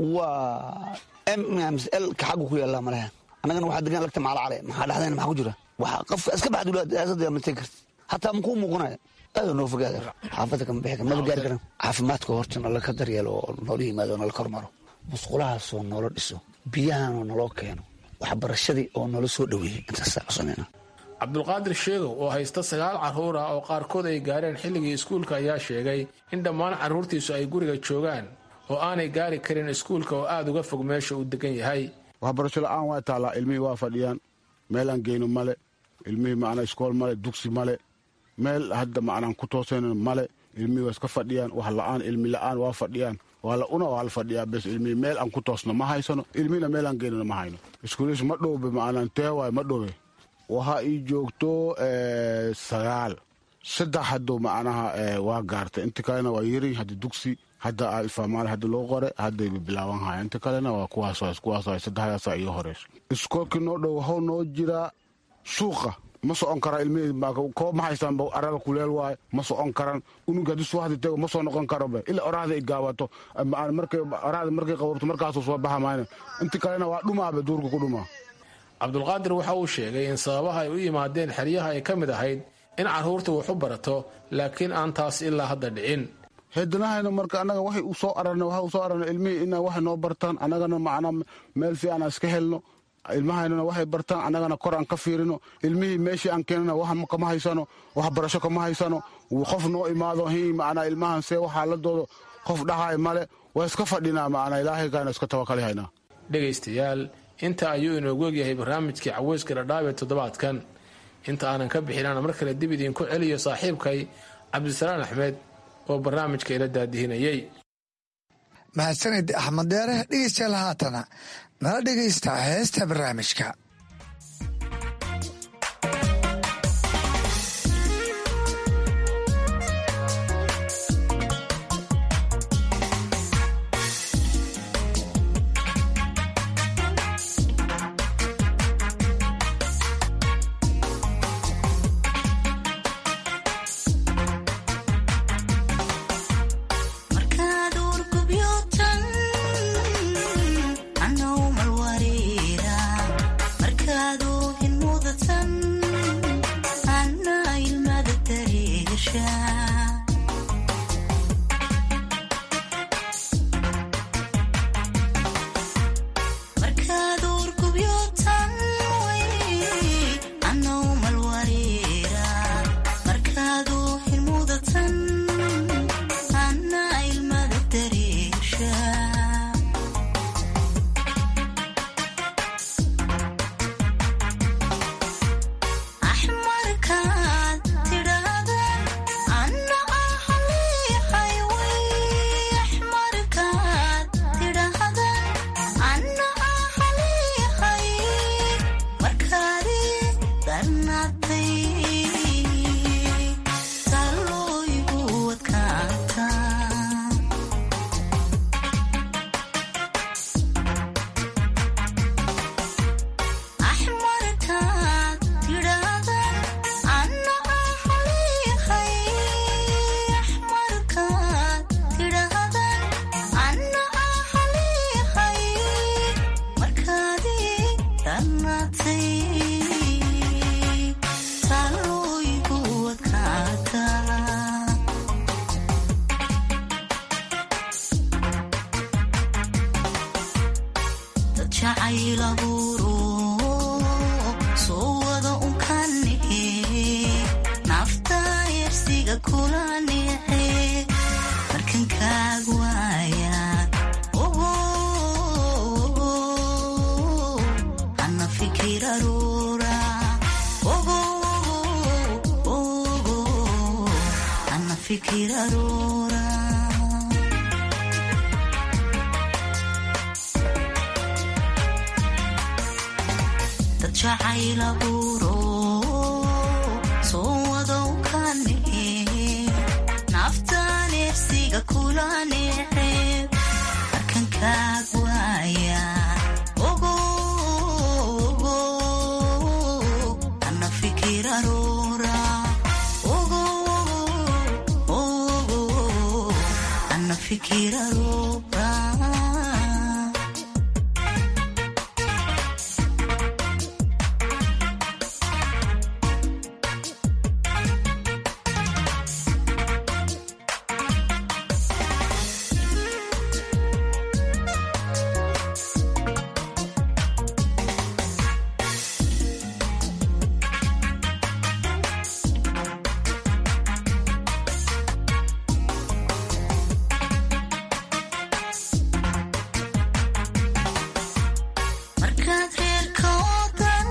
S2: waa m l ka xaggu ku yaallaa malaha annagana waxaa degan lagta maala cale maxaa dhexdayna maxaa ku jira waxa qofka iska baxd ulaasada ma tegi karti hataa makuu muuqanaya aada noo fogaada xaafadda kama bixi kar maba gaari karan caafimaadka horta nala ka daryeelo oo noola yimaado oo nala kormaro musqulahaasoo noola dhiso biyahanoo naloo keeno waxbarashadii oo noola soo dhoweeyey intaasaa codsanayna
S17: cabdulqaadir sheegow oo haysta sagaal carruur ah oo qaarkood ay gaareen xilligii iskuulka ayaa sheegay in dhammaan carruurtiisu ay guriga joogaan oo aanay gaari karin iskuulka oo aada uga fog meesha uu degan yahay
S7: waxbarasho la-aan waa taallaa ilmihii waa fadhiyaan meelaan geyno male ilmihii macnaa iskool male dugsi male meel hadda macnaan ku toosayno male ilmihii waa iska fadhiyaan wax la-aan ilmi la-aan waa fadhiyaan waa la una waa la fadhiyaa bes ilmihii meel aan ku toosno ma haysano ilmihina meelaan geynano ma hayno iskuulihiis ma dhowbe macnaan tee waay ma dhowe waxa ii joogto sagaal saddex hadduu macnaha waa gaartay inta kalena waa yiri hadda dugsi hadda alfamaal hadda loo qore hadday bilaaban haya inta kalena waa kuwaas kuwaas saddexdaasa iyo horeyso iskoolkii noo dhow waxuu noo jiraa suuqa ma socon karaa ilmihii koob ma haystaan araga kuleel waaye ma socon karan unuga haddii subaxdii tago ma soo noqon karobe ilaa oraxda ay gaabato markay oraxda markay qababto markaasuu soo baxa mayna inta kalena waa dhumaabe duurka ku dhumaa
S17: cabdulqaadir waxa uu sheegay in sababaha ay u yimaadeen xeryaha ay ka mid ahayd in carruurta wax u barato laakiin aan taas ilaa hadda dhicin
S7: heedanahayna marka annaga waxay u soo ararna waxa u soo ararna ilmihii ina waxay noo bartaan annagana macnaa meel fiican aan iska helno ilmahaynana waxay bartaan annagana kor aan ka fiirino ilmihii meeshii aan keenana wax kama haysano waxbarasho kama haysano qof noo imaado hi macnaa ilmahan see waxaaladooda qof dhahay male waa iska fadhinaa macnaa ilaahay kaana iska tawakali haynaa
S17: dhegaystayaal inta ayuu inoogu egyahay barnaamijkii caweyska dhadhaab ee toddobaadkan inta aanan ka bixinana mar kale dib idiinku celiyo saaxiibkay cabdisalaan axmed oo barnaamijka ila daadihinayay
S19: mahadsanid axmed deere dhegeystayaal haatana nala dhegaysta heesta barnaamijka
S22: markaad uurgubyotan anow malwareera
S5: jacaylabuuro soo wada unkanehe nafta yersiga kula nexe markankaag waaya ogo ana fikir aroora ogo ogo ana fikir aroora dad jacaylabuuro soo wada unkanehe naftan ersiga kula nexe markankaag waaya ogo ogo ana fikir aroora ogo ogo ana fikir aroora markaad reerka odan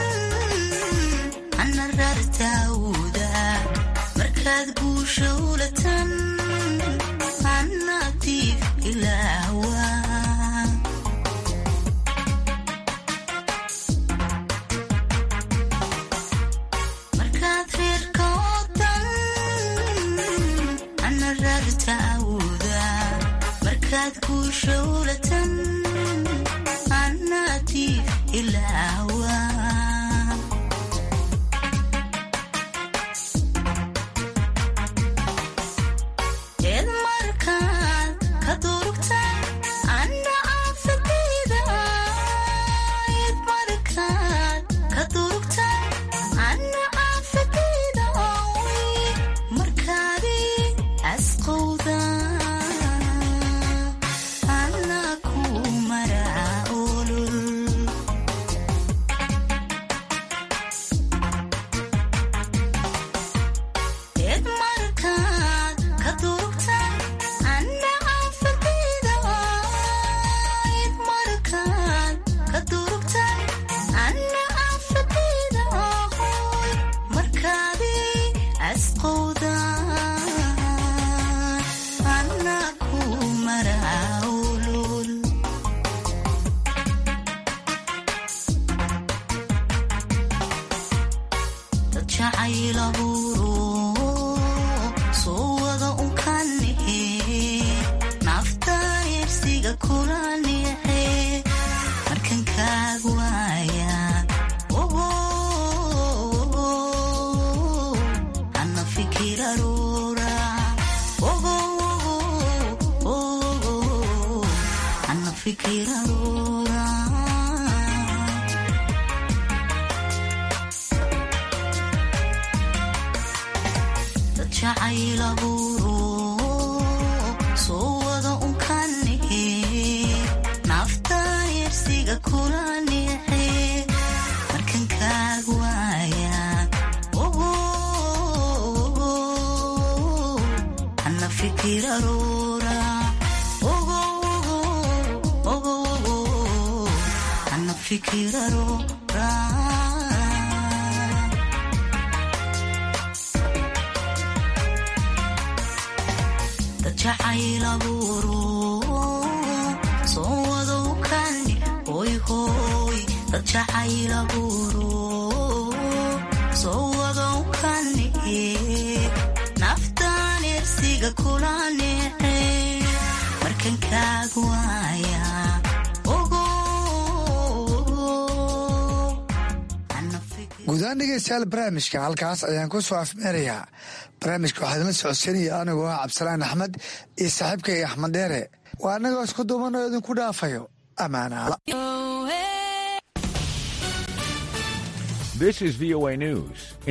S5: ana rartaawda markaad guusha ulatan ana diif ilaawa markaad reerka odan ana rartaawda markaad guusha ulatan anadiif ilaawa eed markaad ka durugta ana aafadayda eed markaad ka durugta ana aafadayda markaadi asqowda ana ku maraa olol eed markaad ka durugta ana aafadayda eed markaad ka durugta ana aafadayda ahoy markaadi asqowda ana ku maraa olol dad jacaylabuuro soo wada unkanehe nafta yersiga kula nexe markankaag waaya ogo ana fikir aroora ogo ogo ana fikir aroora dad jacaylabuuro soo wada unkanehe nafta yersiga kula nexe markankaag waaya ogo ana fikir aroora ogo ogo ana fikir aroora dad jacaylabuuro soo wada ukani hoy hoy dad jacaylabuuro soo wada ukani naftan ersiga kula nexe markankaag waaya ogo
S19: guudahaan dhegeystayaal barnaamijka halkaas ayaan ku soo afmeerayaa barnaamijka waxaa idinla socodsiinaya anigoo ah cabdisalaan axmed iyo saaxiibkay axmed dheere waa annagoo isku duuban oo idinku dhaafayo ammaana
S22: This is VOA News.